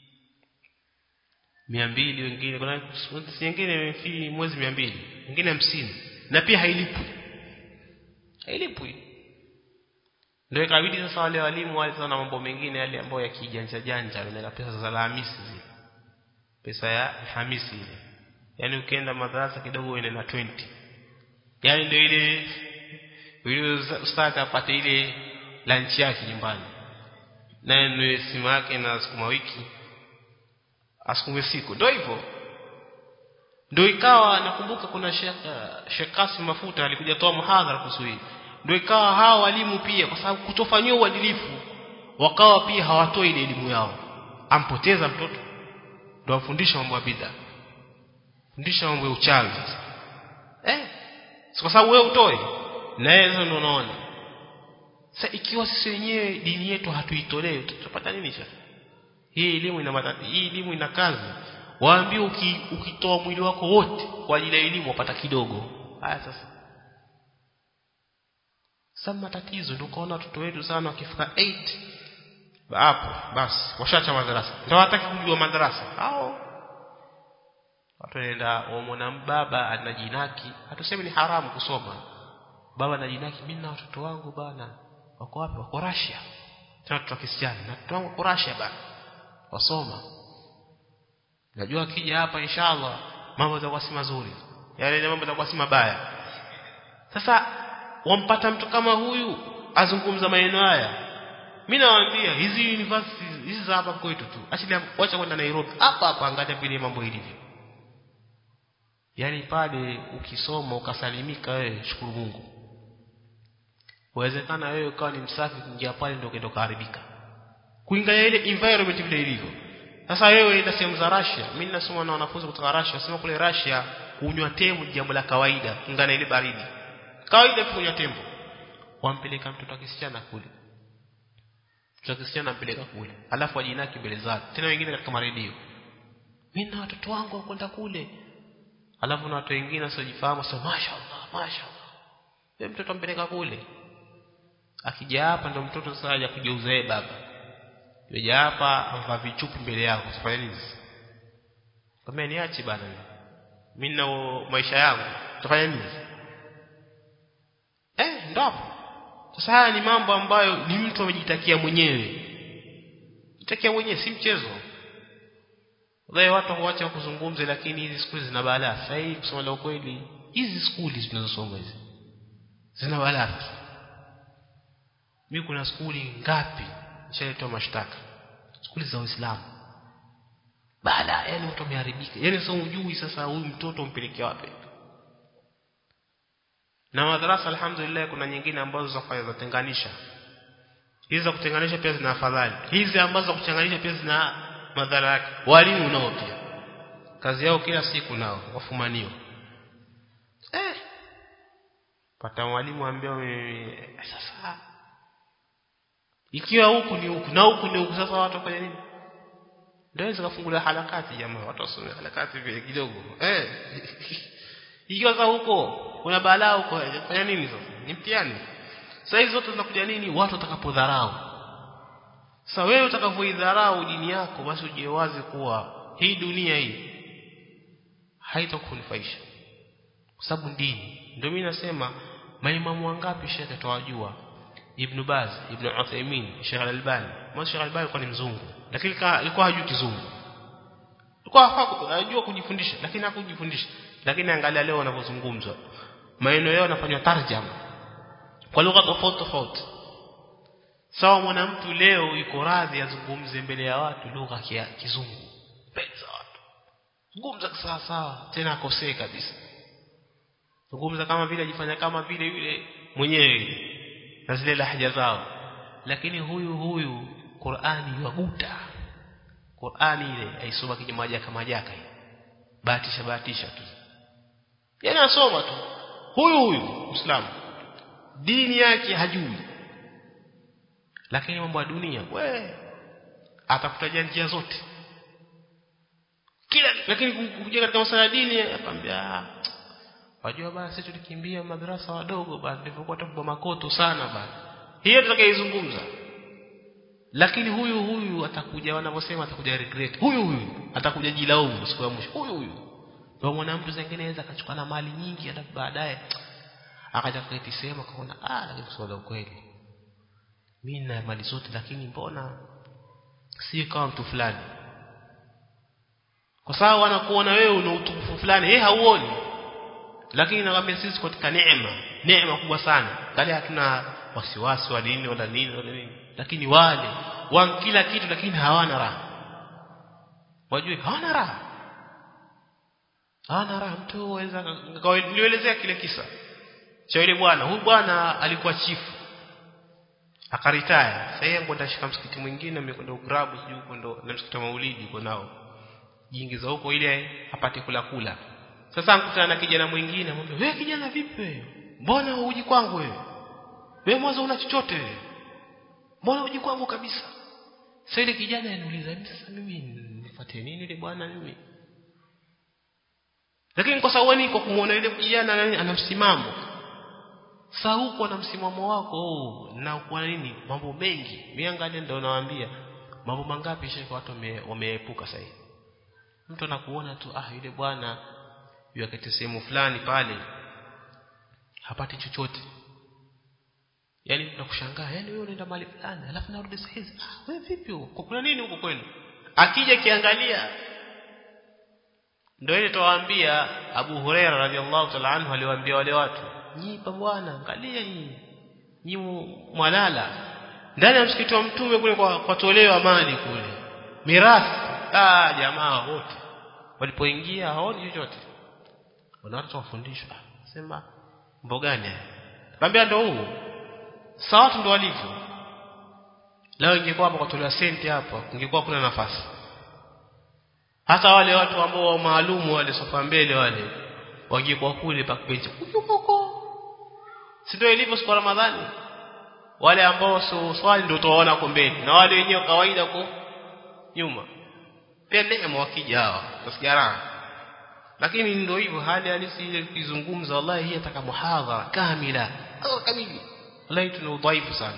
mia mbili wengine kuna wengine fi mwezi mia mbili wengine hamsini na pia hailipwi hailipwi ndio ikabidi sasa wale walimu wale sana mambo mengine yale ambayo ya kijanja janja wanaenda pesa za Alhamisi zile pesa ya Alhamisi ile yani ukienda madrasa kidogo uende na 20 yani ndio ile yule ustadhi apate ile lunch yake nyumbani naye ndio simu yake na sukuma wiki asukume siku ndio hivyo ndio ikawa nakumbuka kuna Sheikh Kasim Mafuta alikuja toa muhadhara kuhusu hii ndio ikawa hawa walimu pia kwa sababu kutofanywa uadilifu wakawa pia hawatoi ile elimu yao ampoteza mtoto ndio afundisha mambo ya bid'a fundisha mambo ya uchawi sasa eh kwa sababu wewe utoe na yeye ndio unaona sasa ikiwa sisi wenyewe dini yetu hatuitolee tutapata nini sasa hii elimu ina matati, hii elimu ina kazi waambie uki, ukitoa mwili wako wote kwa ajili ya elimu wapata kidogo haya sasa sasa matatizo ndio kaona watoto wetu sana wakifika 8 hapo basi washacha madarasa ndio hataki kujua madarasa hao watu wanaenda wamwona baba anajinaki hatusemi ni haramu kusoma baba anajinaki mimi na watoto wangu bana wako wapi wako Russia tena watoto Kristiani na watoto wangu wako Russia bana wasoma najua akija hapa inshallah mambo yatakuwa si mazuri yale mambo yatakuwa si mabaya sasa wampata mtu kama huyu azungumza maneno haya mimi nawaambia hizi universities hizi za hapa kwetu tu achilia wacha kwenda Nairobi hapa hapa angalia vile mambo ilivyo yani pale ukisoma ukasalimika wewe shukuru Mungu Uwezekana wewe ukawa ni msafi kuingia pale ndio kendo kuharibika. Kuingia ile environment vile ilivyo. Sasa wewe enda sehemu za Russia, mimi ninasoma na wanafunzi kutoka Russia, wasema kule Russia kunywa tembo ni jambo la kawaida, ingana ile baridi. Kawaida kunywa tembo. Wampeleka mtoto kisichana kule. Mtoto kisichana ampeleka kule. Alafu ajinaki mbele zake. Tena wengine katika maredio. Mimi na watoto wangu wakwenda kule. Alafu na watu wengine wasiojifahamu sema mashaallah, mashaallah. Wewe mtoto ampeleka kule akija hapa ndo mtoto sasa aje kugeuza yeye baba yoja hapa amva vichupi mbele yako utafanya nini kama niache bana mimi na maisha yangu utafanya nini eh ndo hapo sasa haya ni mambo ambayo ni mtu amejitakia mwenyewe jitakia mwenyewe si mchezo Wale watu huacha kuzungumza lakini hizi skuli zina balaa. Sasa hii kusema la ukweli hizi skuli tunazosoma hizi zina balaa. Mimi kuna skuli ngapi nishaletwa mashtaka? Skuli za Uislamu. Bala, yani mtu ameharibika. Yaani sasa hujui sasa huyu mtoto umpeleke wapi. Na madarasa alhamdulillah kuna nyingine ambazo za kufanya za tenganisha. Hizi za kutenganisha pia zina afadhali. Hizi ambazo za kuchanganisha pia zina madhara yake. Walimu nao pia. Kazi yao kila siku nao wafumanio. Eh. Pata mwalimu ambao sasa ikiwa huku ni huku na huku ni huku sasa watu wafanya nini? Ndio zikafungulia halakati jamaa watu wasome halakati vile kidogo. Eh. Ikiwa sasa huko kuna balaa huko fanya nini sasa? Ni mtihani. Sasa hizo zote zinakuja nini? Watu watakapodharau. Sasa wewe utakapoidharau dini yako basi ujue wazi kuwa hii dunia hii haitakunufaisha. Kwa sababu dini. Ndio mimi nasema maimamu wangapi shekhe tawajua? Ibn Baz, Ibn Uthaymeen, Sheikh Al-Albani. Mwanzo Sheikh Al-Albani alikuwa ni mzungu, lakini alikuwa hajui kizungu. Alikuwa hajua kujifundisha, lakini hakujifundisha. Lakini angalia leo wanavyozungumzwa. Maneno yao yanafanywa tarjama kwa lugha tofauti tofauti. Sawa mwanamtu leo yuko radhi azungumze mbele ya watu lugha ya kizungu. Mbele za watu. Zungumza sawa sawa, tena akosee kabisa. Zungumza kama vile ajifanya kama vile yule mwenyewe na zile lahja zao lakini huyu huyu Qur'ani yaguta Qur'ani ile aisoma kijamajaka majaka ile bahatisha bahatisha tu yani asoma tu huyu huyu Muislamu dini yake hajui lakini mambo ya dunia we atafuta njia zote kila lakini kuja katika masuala ya dini akamwambia Wajua bana sisi tulikimbia madrasa wadogo bana nilipokuwa tupo makoto sana bana. Hiyo tutakaizungumza. Lakini huyu huyu atakuja wanavyosema atakuja regret. Huyu huyu atakuja jilaumu siku ya mwisho. Huyu huyu. Ndio mwanamtu zingine anaweza akachukua na mali nyingi hata baadaye akaja kuketi sema kaona ah lakini kusema ukweli. Mimi na mali zote lakini mbona si kama mtu fulani. Kwa sababu wanakuona wewe una utukufu fulani, yeye hauoni lakini nakwambia sisi katika neema neema kubwa sana kale hatuna wasiwasi wa dini wala nini wala nini lakini wale wan kila kitu lakini hawana raha wajue hawana raha hawana raha mtu waweza nielezea kile kisa cha yule bwana huyu bwana alikuwa chifu akaritaya sasa yeye kwenda shika msikiti mwingine amekwenda ugrabu sijui huko ndo na msikiti wa maulidi uko nao jiingiza huko ile apate kula kula sasa nkutana na kijana mwingine amwambia wewe kijana vipi wewe mbona huji kwangu wewe wewe mwanzo una chochote mbona uji kwangu kabisa sasa ile kijana anauliza sasa mimi nifuatie nini ile bwana mimi lakini kwa sababu niko kumuona yule kijana ana msimamo sasa huko na msimamo wako oh, na kwa nini mambo mengi miangalia ndio nawaambia mambo mangapi shekhi watu wameepuka sasa mtu anakuona tu ah yule bwana yakati sehemu fulani pale hapati chochote yani tunakushangaa yani wewe unaenda mahali fulani alafu narudi saa hizi ah wewe vipi huko kuna nini huko kwenu akija kiangalia ndio ile tuwaambia Abu Huraira radhiallahu ta'ala anhu aliwaambia wale watu nyipa bwana angalia hii nyi mwalala ndani ya msikiti wa mtume kule kwa, kwa toleo mali kule mirathi ah jamaa wote walipoingia haoni chochote wana watu wafundishwa sema mambo gani Kaambia ndo huu sawa watu ndo walivyo leo ingekuwa hapa kwa tolea senti hapa ingekuwa kuna nafasi hata wale watu ambao maalumu wale sofa mbele wale wangekuwa kule backbench huko si ndio ilivyo siku Ramadhani wale ambao so swali ndio utaona kwa mbele na wale wenyewe kawaida kwa nyuma pia neema wakija hawa tasigara lakini ndio hivyo hali halisi ile kizungumza wallahi hii ataka muhadhara kamila kamili wallahi tuna udhaifu sana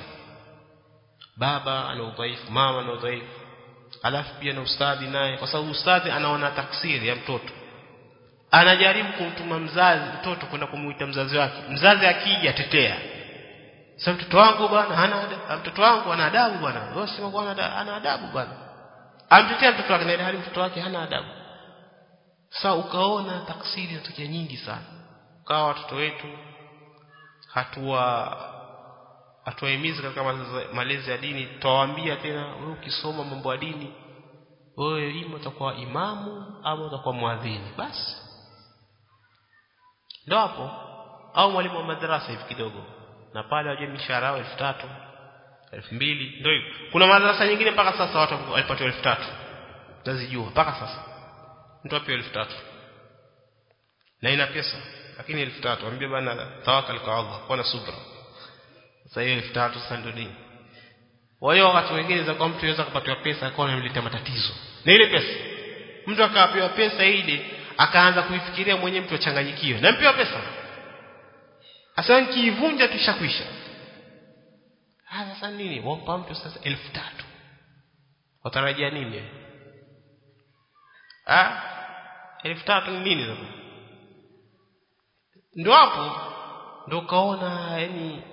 baba ana udhaifu mama ana udhaifu alafu pia na ustadhi naye kwa sababu ustadhi anaona taksiri ya mtoto anajaribu kumtuma mzazi mtoto kwenda kumuita mzazi wake mzazi akija tetea sasa mtoto wangu bwana hana mtoto wangu ana adabu bwana wewe sema bwana ana adabu bwana amtetea mtoto wake na hali mtoto wake hana adabu sasa ukaona taksiri zinatokea nyingi sana kawa watoto wetu hatua hatuwahimizi katika malezi ya dini tutawaambia tena wewe ukisoma mambo ya dini wewe ima utakuwa imamu ama utakuwa muadhini basi ndio hapo au mwalimu wa madrasa hivi kidogo na pale waje mishahara yao 3000 2000 ndio hivyo kuna madrasa nyingine mpaka sasa watu walipatiwa 3000 nazijua mpaka sasa mtu apewa 3000 na ina pesa lakini 3000 ambie bana tawakkal kwa Allah kuwa na subra sasa hiyo 3000 sasa ndio nini kwa hiyo wakati mwingine za kwa mtu anaweza kupatiwa pesa akawa anamletea matatizo na ile pesa mtu akapewa pesa ile akaanza kuifikiria mwenyewe mtu achanganyikiwe na mpewa pesa asa nikiivunja tushakwisha ah sasa nini wampa mtu sasa 3000 watarajia nini ah 3000 ni nini sasa ndio hapo ndio kaona yani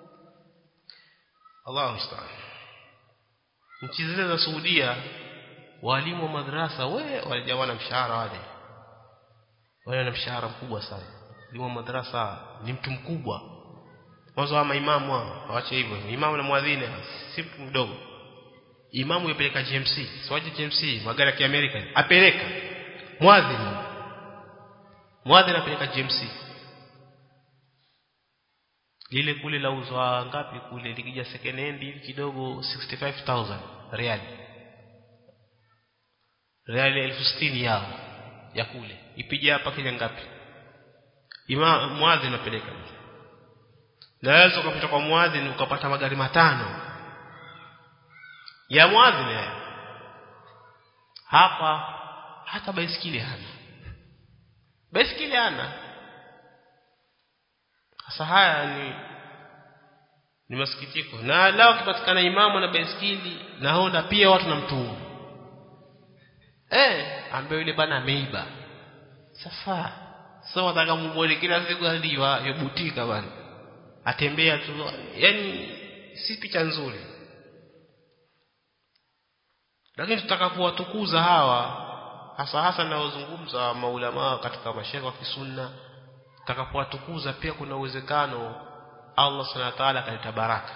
Allahu musta'an nchi zile za Saudia walimu wa madrasa we walijawa na mshahara wale wale na mshahara mkubwa sana walimu wa madrasa ni mtu mkubwa mwanzo wa maimamu hao waache hivyo imamu na mwadhini si mtu mdogo imamu yapeleka GMC siwaje GMC magari ya Kiamerika apeleka mwadhini mwadhini apeleka GMC lile kule la uzwa ngapi kule likija second hand hivi kidogo 65000 reali reali elfu sitini yao ya kule ipige hapa Kenya ngapi ima mwadhi napeleka naweza ukapita kwa mwadhi ukapata magari matano ya mwadhi hapa hata baisikili hana baisikili hana sasa haya ni ni masikitiko na lao kipatikana imamu na baiskeli na honda pia watu na mtumu eh ambaye yule bana ameiba sasa sasa wataka muone kila siku aliwa yobutika bana atembea tu yani si picha nzuri lakini tutakapowatukuza hawa hasa hasa naozungumza maulama katika mashaikh wa kisunna tutakapowatukuza pia kuna uwezekano Allah subhanahu wa ta'ala akaleta baraka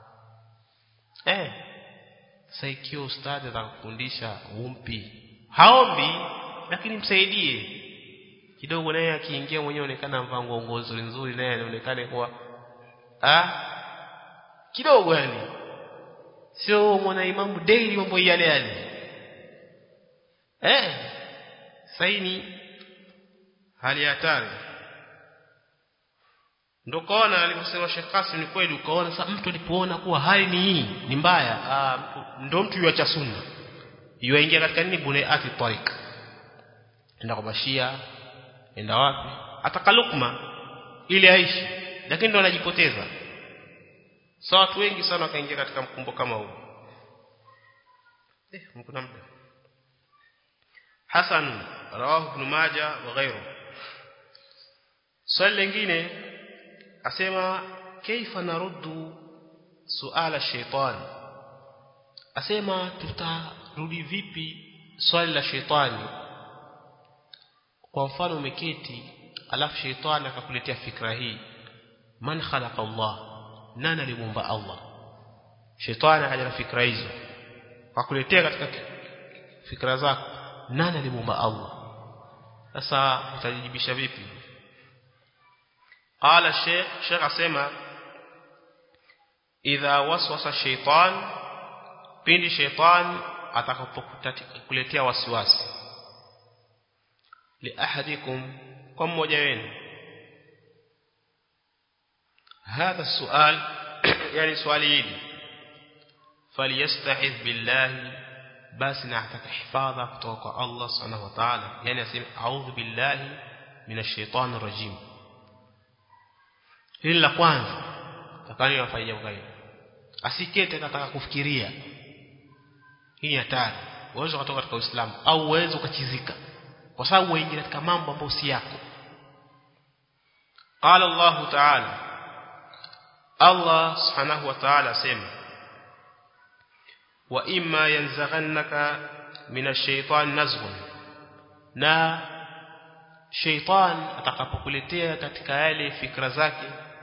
eh sasa ikiwa ustadi atakufundisha umpi haombi lakini msaidie kidogo naye akiingia mwenyewe onekana mvaa nguo nzuri nzuri naye anaonekana kuwa ah kidogo yani sio mwana imamu daily mambo yale yale eh saini hali hatari ndio kaona alivyosema Sheikh Qasim ni kweli ukaona sasa mtu alipoona kuwa hali ni hii ni mbaya ndio mtu yuacha sunna yuaingia katika nini buneati tariq enda kwa bashia enda wapi atakalukma ili aishi lakini ndio anajipoteza sasa so, watu wengi sana wakaingia katika mkumbo kama huu eh mkuna muda Hasan rawahu ibn Majah wa ghayru swali lingine asema kaifa naruddu suala shaitan asema tutarudi vipi swali la shaitani kwa mfano umeketi alafu shaitani akakuletea fikra hii man khalaqa Allah nani alimuumba Allah shaitani akaja na fikra hizo akakuletea katika fikra zako nani alimuumba Allah sasa utajibisha vipi قال الشيخ شيخ اسمع اذا وسوس الشيطان pindi shaitan atakapokuletea wasiwasi li ahadikum kwa mmoja wenu هذا السؤال يعني سؤال hili فليستعذ بالله basi na ataka hifadha kutoka kwa Allah subhanahu wa ta'ala yani aseme a'udhu billahi minash shaitani rajim hili la kwanza takani wafanye jambo gani asikete kataka kufikiria hii hatari uwezo kutoka katika Uislamu au uwezo ukachizika kwa sababu waingia katika mambo ambayo si yako قال الله تعالى الله سبحانه وتعالى سمع وإما ينزغنك من الشيطان نزغ na sheitan atakapokuletea katika yale fikra zake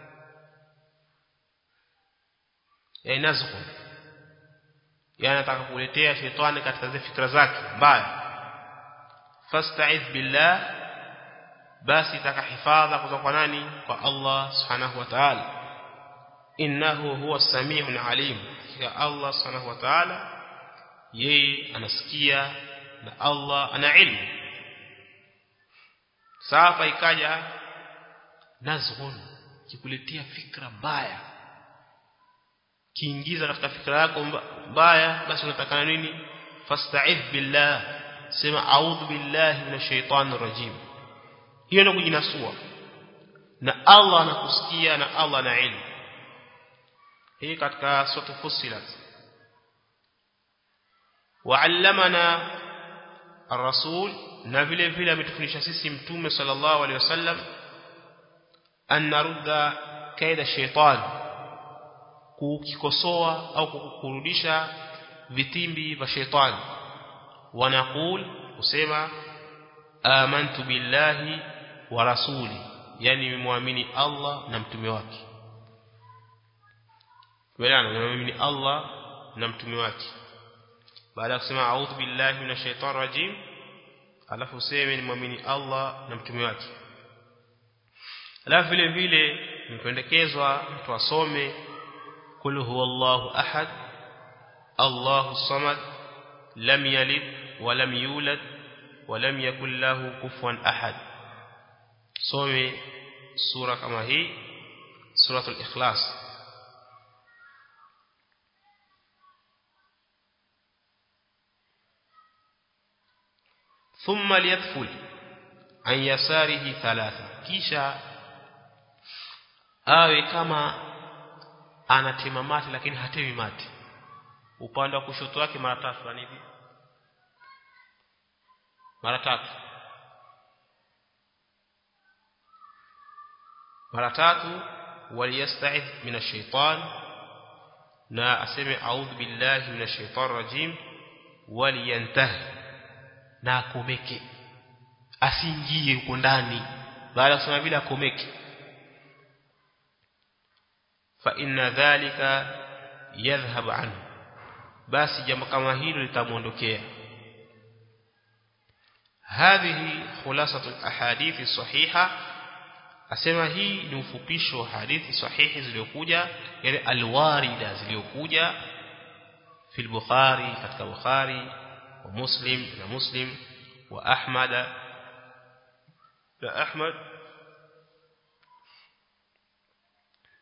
ya nazghu yani atakapokuletea sheitani katika zile fikra zake mbaya fasta'idh billah basi takahifadha kutoka kwa nani kwa Allah subhanahu wa ta'ala innahu huwa samiun alim ya Allah subhanahu wa ta'ala yeye anasikia na Allah ana ilmu sasa ikaja nazghun kikuletea fikra mbaya kiingiza katika fikra yako mbaya basi unatakana nini fasta'idh billah sema a'udhu billahi minash shaitani rajim hiyo ndio kujinasua na Allah anakusikia na Allah ana ilmu hii katika sura Fussilat wa'allamana ar-rasul na vile vile ametufundisha sisi mtume sallallahu alaihi wasallam an narudda kaida shaitan kukikosoa au kukurudisha vitimbi vya shaitani wanaqul usema amantu billahi wa rasuli yani nimemwamini Allah na mtume wake Welana nimemwamini Allah na mtume wake baada ya kusema a'udhu billahi minash shaitani rajim alafu useme nimwamini Allah na mtume wake alafu vile vile mpendekezwa mtu asome kul huwallahu ahad Allahu samad lam yalid wa lam yulad wa lam yakul lahu kufuwan ahad some sura kama hii suratul ikhlas ثم ليدخل عن يساره ثلاثة kisha awe kama anatema mate lakini hatemi mate upande wa kushoto wake mara tatu hivi mara tatu mara tatu waliyasta'idh minash shaitan na aseme a'udhu billahi minash shaitanir rajim waliyantahi na akomeke asiingie huko ndani baada ya kusema vile akomeke fa inna dhalika yadhhab anhu basi jambo kama hilo litamuondokea hadhihi khulasatu alahadith sahiha asema hii ni ufupisho wa hadithi sahihi zilizokuja yale alwarida zilizokuja fi al-bukhari katika bukhari ومسلم na مسلم وأحمد لا أحمد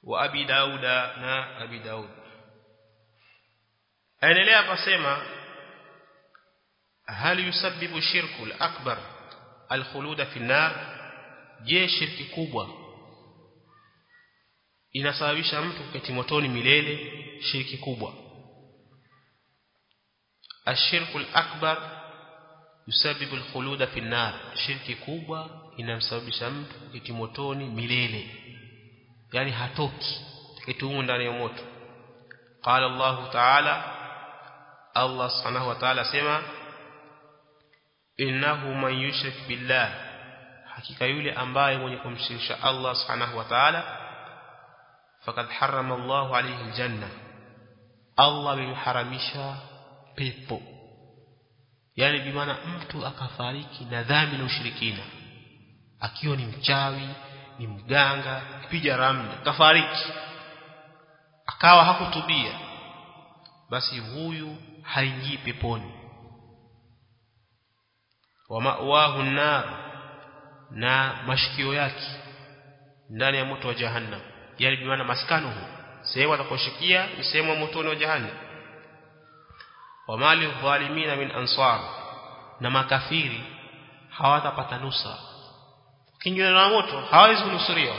wa abi dauda na abi daud aendelea pasema hal yusabbibu shirku al-akbar al-khulud fi an-nar je shirki kubwa inasababisha mtu kuketi motoni milele shirki kubwa ashirku al-akbar yusabbibu al-khulud fi an-nar shirki kubwa inamsababisha mtu kuketi motoni milele yani hatoki kitumu ndani ya moto qala Allah ta'ala Allah subhanahu wa ta'ala sema innahu man yushrik billah hakika yule ambaye mwenye kumshirikisha Allah subhanahu wa ta'ala faqad harrama Allah alayhi aljanna Allah amemharamisha pepo yani bimaana mtu akafariki na dhambi na ushirikina akiwa ni mchawi ni mganga kipiga ramli kafariki akawa hakutubia basi huyu haingii peponi wa ma'wahu nar na mashikio yake ndani ya moto wa jahannam yani bimaana maskanuhu sehemu atakoshikia ni sehemu ya motoni wa jahannam wa mali dhalimina min ansar na makafiri hawatapata nusa kinyume na moto hawezi kunusuriwa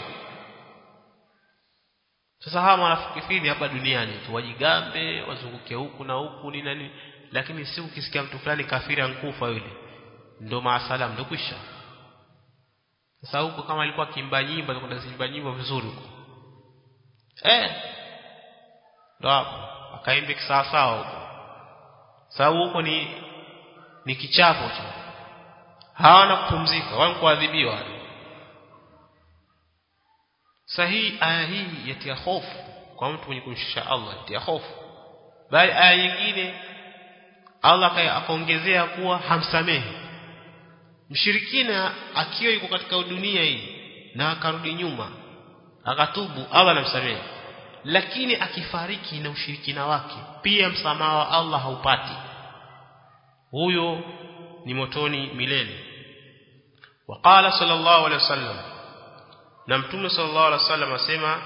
sasa hawa wanafikiri hapa duniani tu wajigambe wazunguke huku na huku ni nani lakini si ukisikia mtu fulani kafiri ankufa yule ndo maasalam ndo kwisha sasa huko kama alikuwa kimba nyimbo atakwenda kuimba nyimbo vizuri huko eh ndo hapo akaimbe kisawa sawa huko sababu huko ni ni kichapo tu hawana kupumzika wao kuadhibiwa sahihi aya hii yatia hofu kwa mtu mwenye kumshusha Allah yatia hofu bali aya nyingine Allah akaongezea kuwa hamsamehi mshirikina akiwa yuko katika dunia hii na akarudi nyuma akatubu Allah anamsamehe lakini akifariki na ushirikina wake pia msamaha wa Allah haupati huyo ni motoni milele waqala sallallahu alaihi wasallam na mtume sallallahu alaihi wasallam asema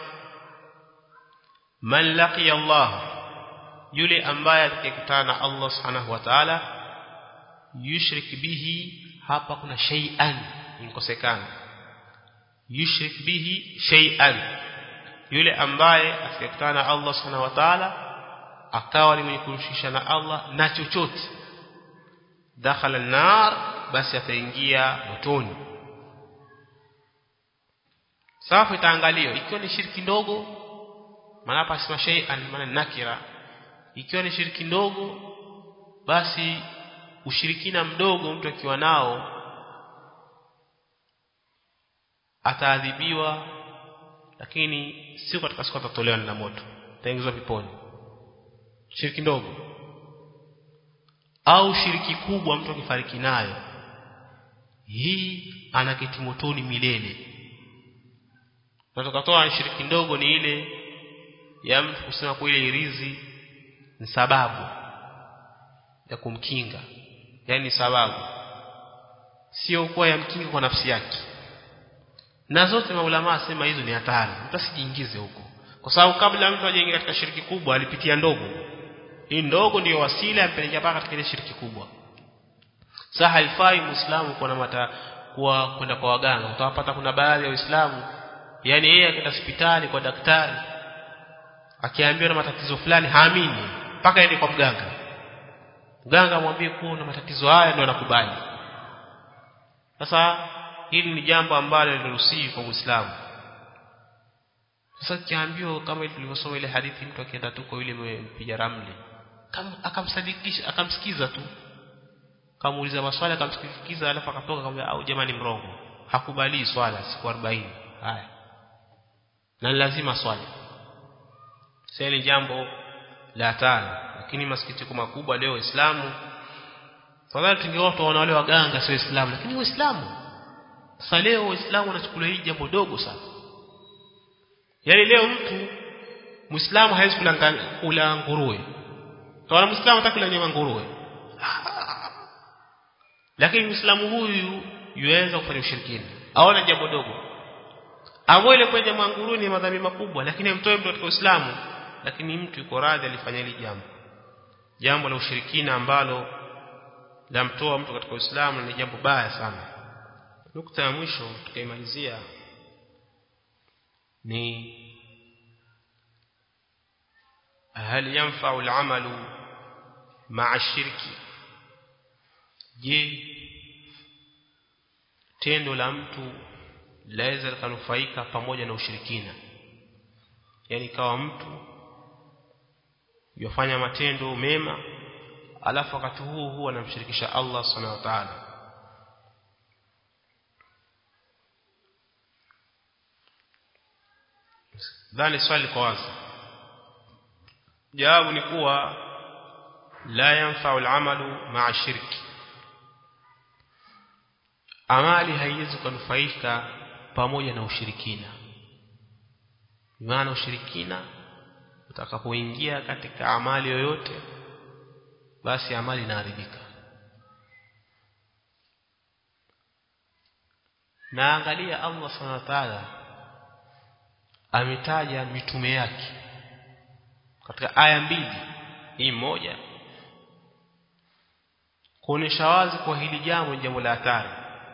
man laqiya Allah yule ambaye atakutana na Allah subhanahu wa ta'ala yushrik bihi hapa kuna shay'an inkosekana yushrik bihi shay'an yule ambaye atakutana na Allah subhanahu wa ta'ala akawa ni mwenye kumshirikisha na Allah na chochote dakhala an-nar basi ataingia motoni safu itaangaliwa ikiwa ni shirki ndogo maana hapa sema shay'an maana nakira ikiwa ni shirki ndogo basi ushirikina mdogo mtu akiwa nao ataadhibiwa lakini sio katika siku atatolewa na moto ataingizwa peponi shiriki ndogo au shiriki kubwa mtu akifariki nayo hii anaketi motoni milele na tukatoa shiriki ndogo ni ile ya mtu kusema kwa ile irizi ni sababu ya kumkinga yani sababu sio kuwa yamkinga kwa nafsi yake na zote maulama asema hizo ni hatari mtu asijiingize huko kwa sababu kabla mtu ajaingia katika shiriki kubwa alipitia ndogo hii ndogo ndiyo wasila yampelekea mpaka katika ile shiriki kubwa sasa haifai muislamu kuwa na mata kuwa kwenda kwa waganga utawapata kuna baadhi ya waislamu yani yeye akaenda hospitali kwa daktari akiambiwa na matatizo fulani haamini mpaka aende kwa mganga mganga amwambie kuwa una matatizo haya ndio anakubali sasa hili ni jambo ambalo liruhusiwi kwa Muislamu sasa kiambiwa kama tulivyosoma ile hadithi mtu akienda tu kwa yule mpiga ramli akamsadikisha akamsikiza tu kamuuliza maswali akamsikiza alafu akatoka akamwambia au jamani mrongo hakubali swala siku 40 haya na lazima swali sasa ni jambo la tano lakini masikitiko makubwa leo Uislamu fadhali tungeona tuwaona wale waganga sio Uislamu lakini Uislamu sasa leo Uislamu wanachukulia hii jambo dogo sana yaani leo mtu Muislamu hawezi kula kula nguruwe kwa Muislamu atakula nyama nguruwe lakini Muislamu huyu yuweza kufanya ushirikina aona jambo dogo amwele kwenye mwanguruni madhambi makubwa lakini amtoe mtu katika Uislamu lakini mtu yuko radhi alifanya hili jambo jambo la ushirikina ambalo lamtoa mtu katika Uislamu ni jambo baya sana nukta ya mwisho tukaimalizia ni hal yanfa'u al-amalu ma'a shirki je tendo la mtu laweza likanufaika pamoja na ushirikina yani kawa mtu yofanya matendo mema alafu wakati huo huo anamshirikisha Allah subhanahu wa ta'ala dhani swali kwa wazi jawabu ni kuwa la yanfa'u al-amalu ma'a shirki amali haiwezi kunufaika pamoja na ushirikina maana ushirikina utakapoingia katika amali yoyote basi amali inaharibika na angalia Allah subhanahu wa ta'ala ametaja mitume yake katika aya mbili hii moja kuonesha wazi kwa hili jambo ni jambo la hatari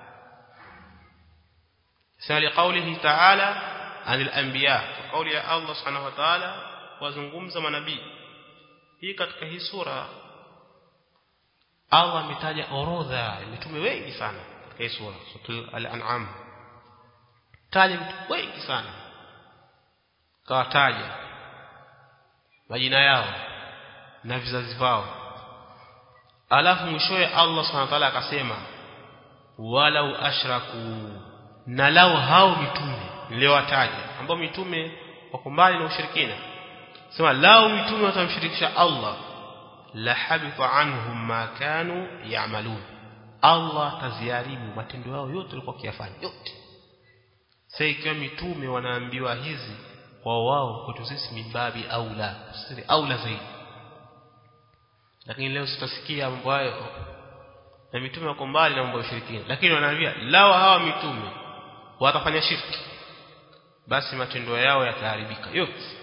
sali qawlihi ta'ala anil anbiya kauli ya Allah subhanahu wa ta'ala wazungumza manabii hii katika hii sura Allah ametaja orodha ya mitume wengi sana katika hii sura sura al-an'am taja mitume wengi sana kawataja majina yao na vizazi vao alafu mwishowe Allah subhanahu wa ta'ala akasema walau ashraku na lao hao mitume niliowataja ambao mitume wako mbali na ushirikina sema lao mitume watamshirikisha Allah la habita anhum ma kanu ya'malun Allah taziharibu matendo yao yote walikuwa kiyafanya yote sasa ikiwa mitume wanaambiwa hizi kwa wao kwetu sisi mimbabi aula sisi aula zaidi lakini leo tutasikia mambo hayo na mitume wako mbali na mambo ya ushirikina lakini wanaambia lao hawa mitume watafanya shirki basi matendo yao yataharibika yote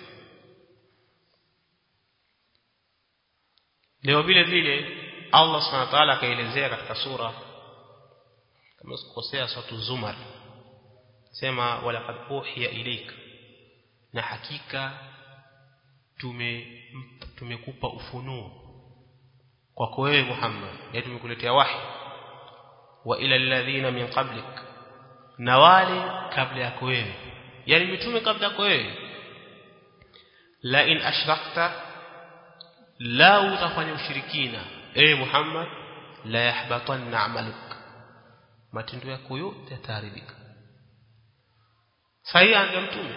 leo vile vile Allah subhanahu wa ta'ala akaelezea katika sura kama sikosea sura zumar sema walaqad uhiya ilayka na hakika tume tumekupa ufunuo kwako wewe Muhammad ya tumekuletea wahi wa ila alladhina min qablik na wale kabla yako wewe yani mitume kabla yako wewe la in ashrakta la utafanya ushirikina eh Muhammad la yahbatanna amaluk matendo yako yote yataharibika sahihi anga mtume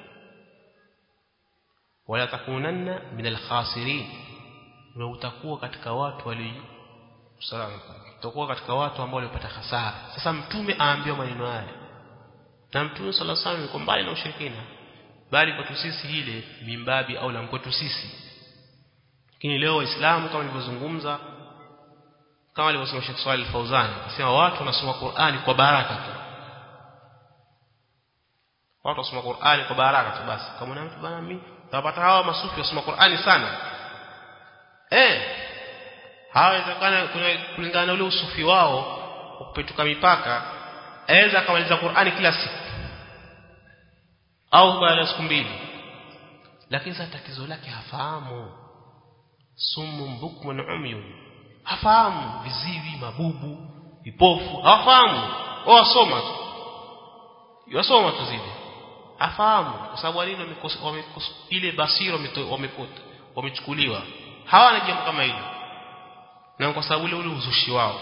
wala takunanna min alkhasirin na utakuwa katika watu wali salama utakuwa katika watu ambao walipata hasara sasa mtume aambiwa maneno haya na mtume sallallahu alaihi wasallam yuko mbali na ushirikina bali kwetu sisi ile mimbabi au la kwetu sisi lakini leo waislamu kama nilivyozungumza kama alivyosema Sheikh Swali Fauzan anasema watu wanasoma Qur'ani kwa baraka tu watu wasoma Qur'ani kwa baraka tu basi kama na mtu bana mimi utapata hawa masufi wasoma Qur'ani sana eh hawezekana kulingana na ule usufi wao kupetuka mipaka aweza akamaliza Qur'ani kila siku au baada ya siku mbili lakini sasa tatizo lake hafahamu sumu mbukmun umyun hafahamu viziwi mabubu vipofu hafahamu wasoma tu wasoma tu zile hafahamu kwa sababu walini ile basira wamepota wamechukuliwa hawana jambo kama hilo na kwa sababu ule ule uzushi wao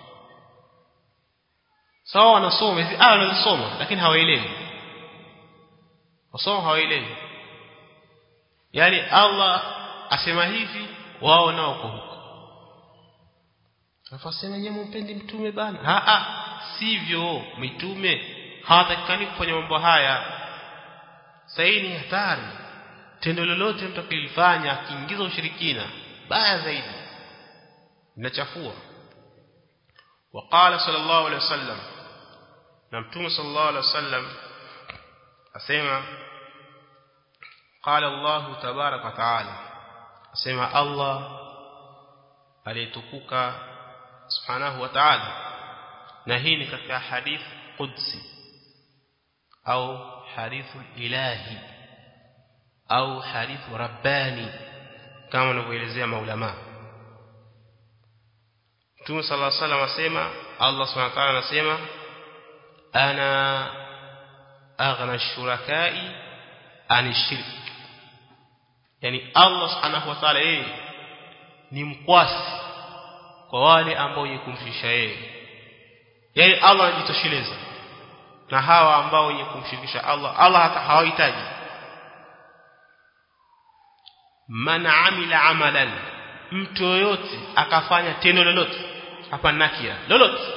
sawa wanasoma hizi aya wanazisoma lakini hawaelewi wasoma hawaelewi yani Allah asema hivi wao nao kwa huko Nafasema nyewe mpendi mtume bana a a sivyo mitume hawatakikani kufanya mambo haya sahihi ni hatari tendo lolote mtu akilifanya akiingiza ushirikina baya zaidi linachafua وقال صلى الله عليه وسلم na mtume صلى الله عليه وسلم asema قال الله تبارك وتعالى asema Allah aliyetukuka subhanahu wa ta'ala na hii ni katika hadith qudsi au hadithu ilahi au hadithu rabbani kama wanavyoelezea maulama Mtume صلى الله عليه وسلم asema Allah subhanahu wa ta'ala anasema ana aghna shurakai anishirk yani Allah subhanahu wa ta'ala yeye ni mkwasi kwa wale ambao wenye kumshirikisha yeye yani Allah anajitosheleza na hawa ambao wenye kumshirikisha Allah Allah hata hawahitaji man amila amalan mtu yoyote akafanya tendo lolote hapa nakia lolote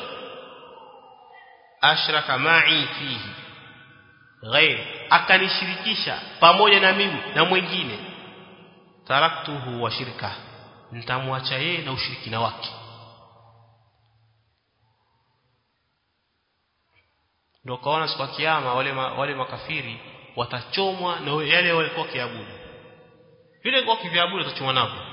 ashraka ma'i fihi ghair akanishirikisha pamoja na mimi na mwingine taraktuhu wa shirka nitamwacha yeye na ushirikina wake ndio kaona siku ya kiyama wale ma, wale makafiri watachomwa na yale walikuwa kiabudu vile kwa kiviabudu watachomwa navyo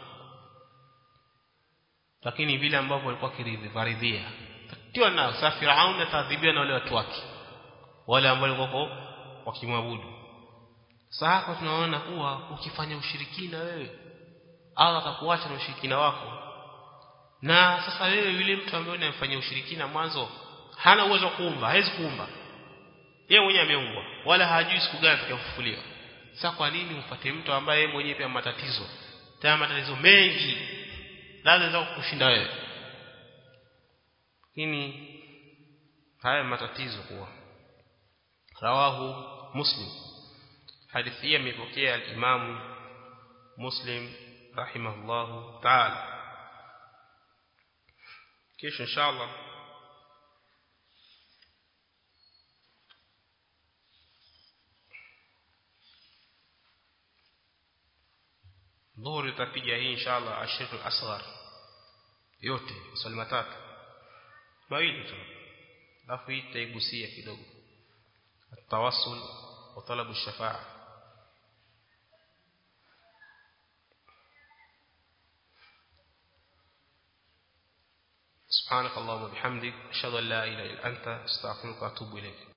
lakini vile ambavyo walikuwa kiridhia tatiwa nao sa Firaun atadhibiwa na wale watu wake wale ambao walikuwa wakimwabudu sasa hapa tunaona kuwa ukifanya ushirikina wewe Allah atakuacha na ushirikina wako na sasa wewe yule mtu ambaye unamfanyia ushirikina mwanzo hana uwezo wa kuumba hawezi kuumba yeye mwenyewe ameumbwa wala hajui siku gani atakayofufuliwa sasa kwa nini upate mtu ambaye yeye mwenyewe pia matatizo tena matatizo mengi lazima kushinda wewe lakini haya matatizo kuwa rawahu muslim hadithi hii imepokea al-Imam Muslim rahimahullahu ta'ala kesho inshallah dhuhuri tutapiga hii inshallah ashirul asghar yote swali matatu mawili tu alafu hii tutaigusia kidogo التواصل وطلب الشفاعه سبحانك اللهم وبحمدك اشهد ان لا اله الا انت استغفرك واتوب اليك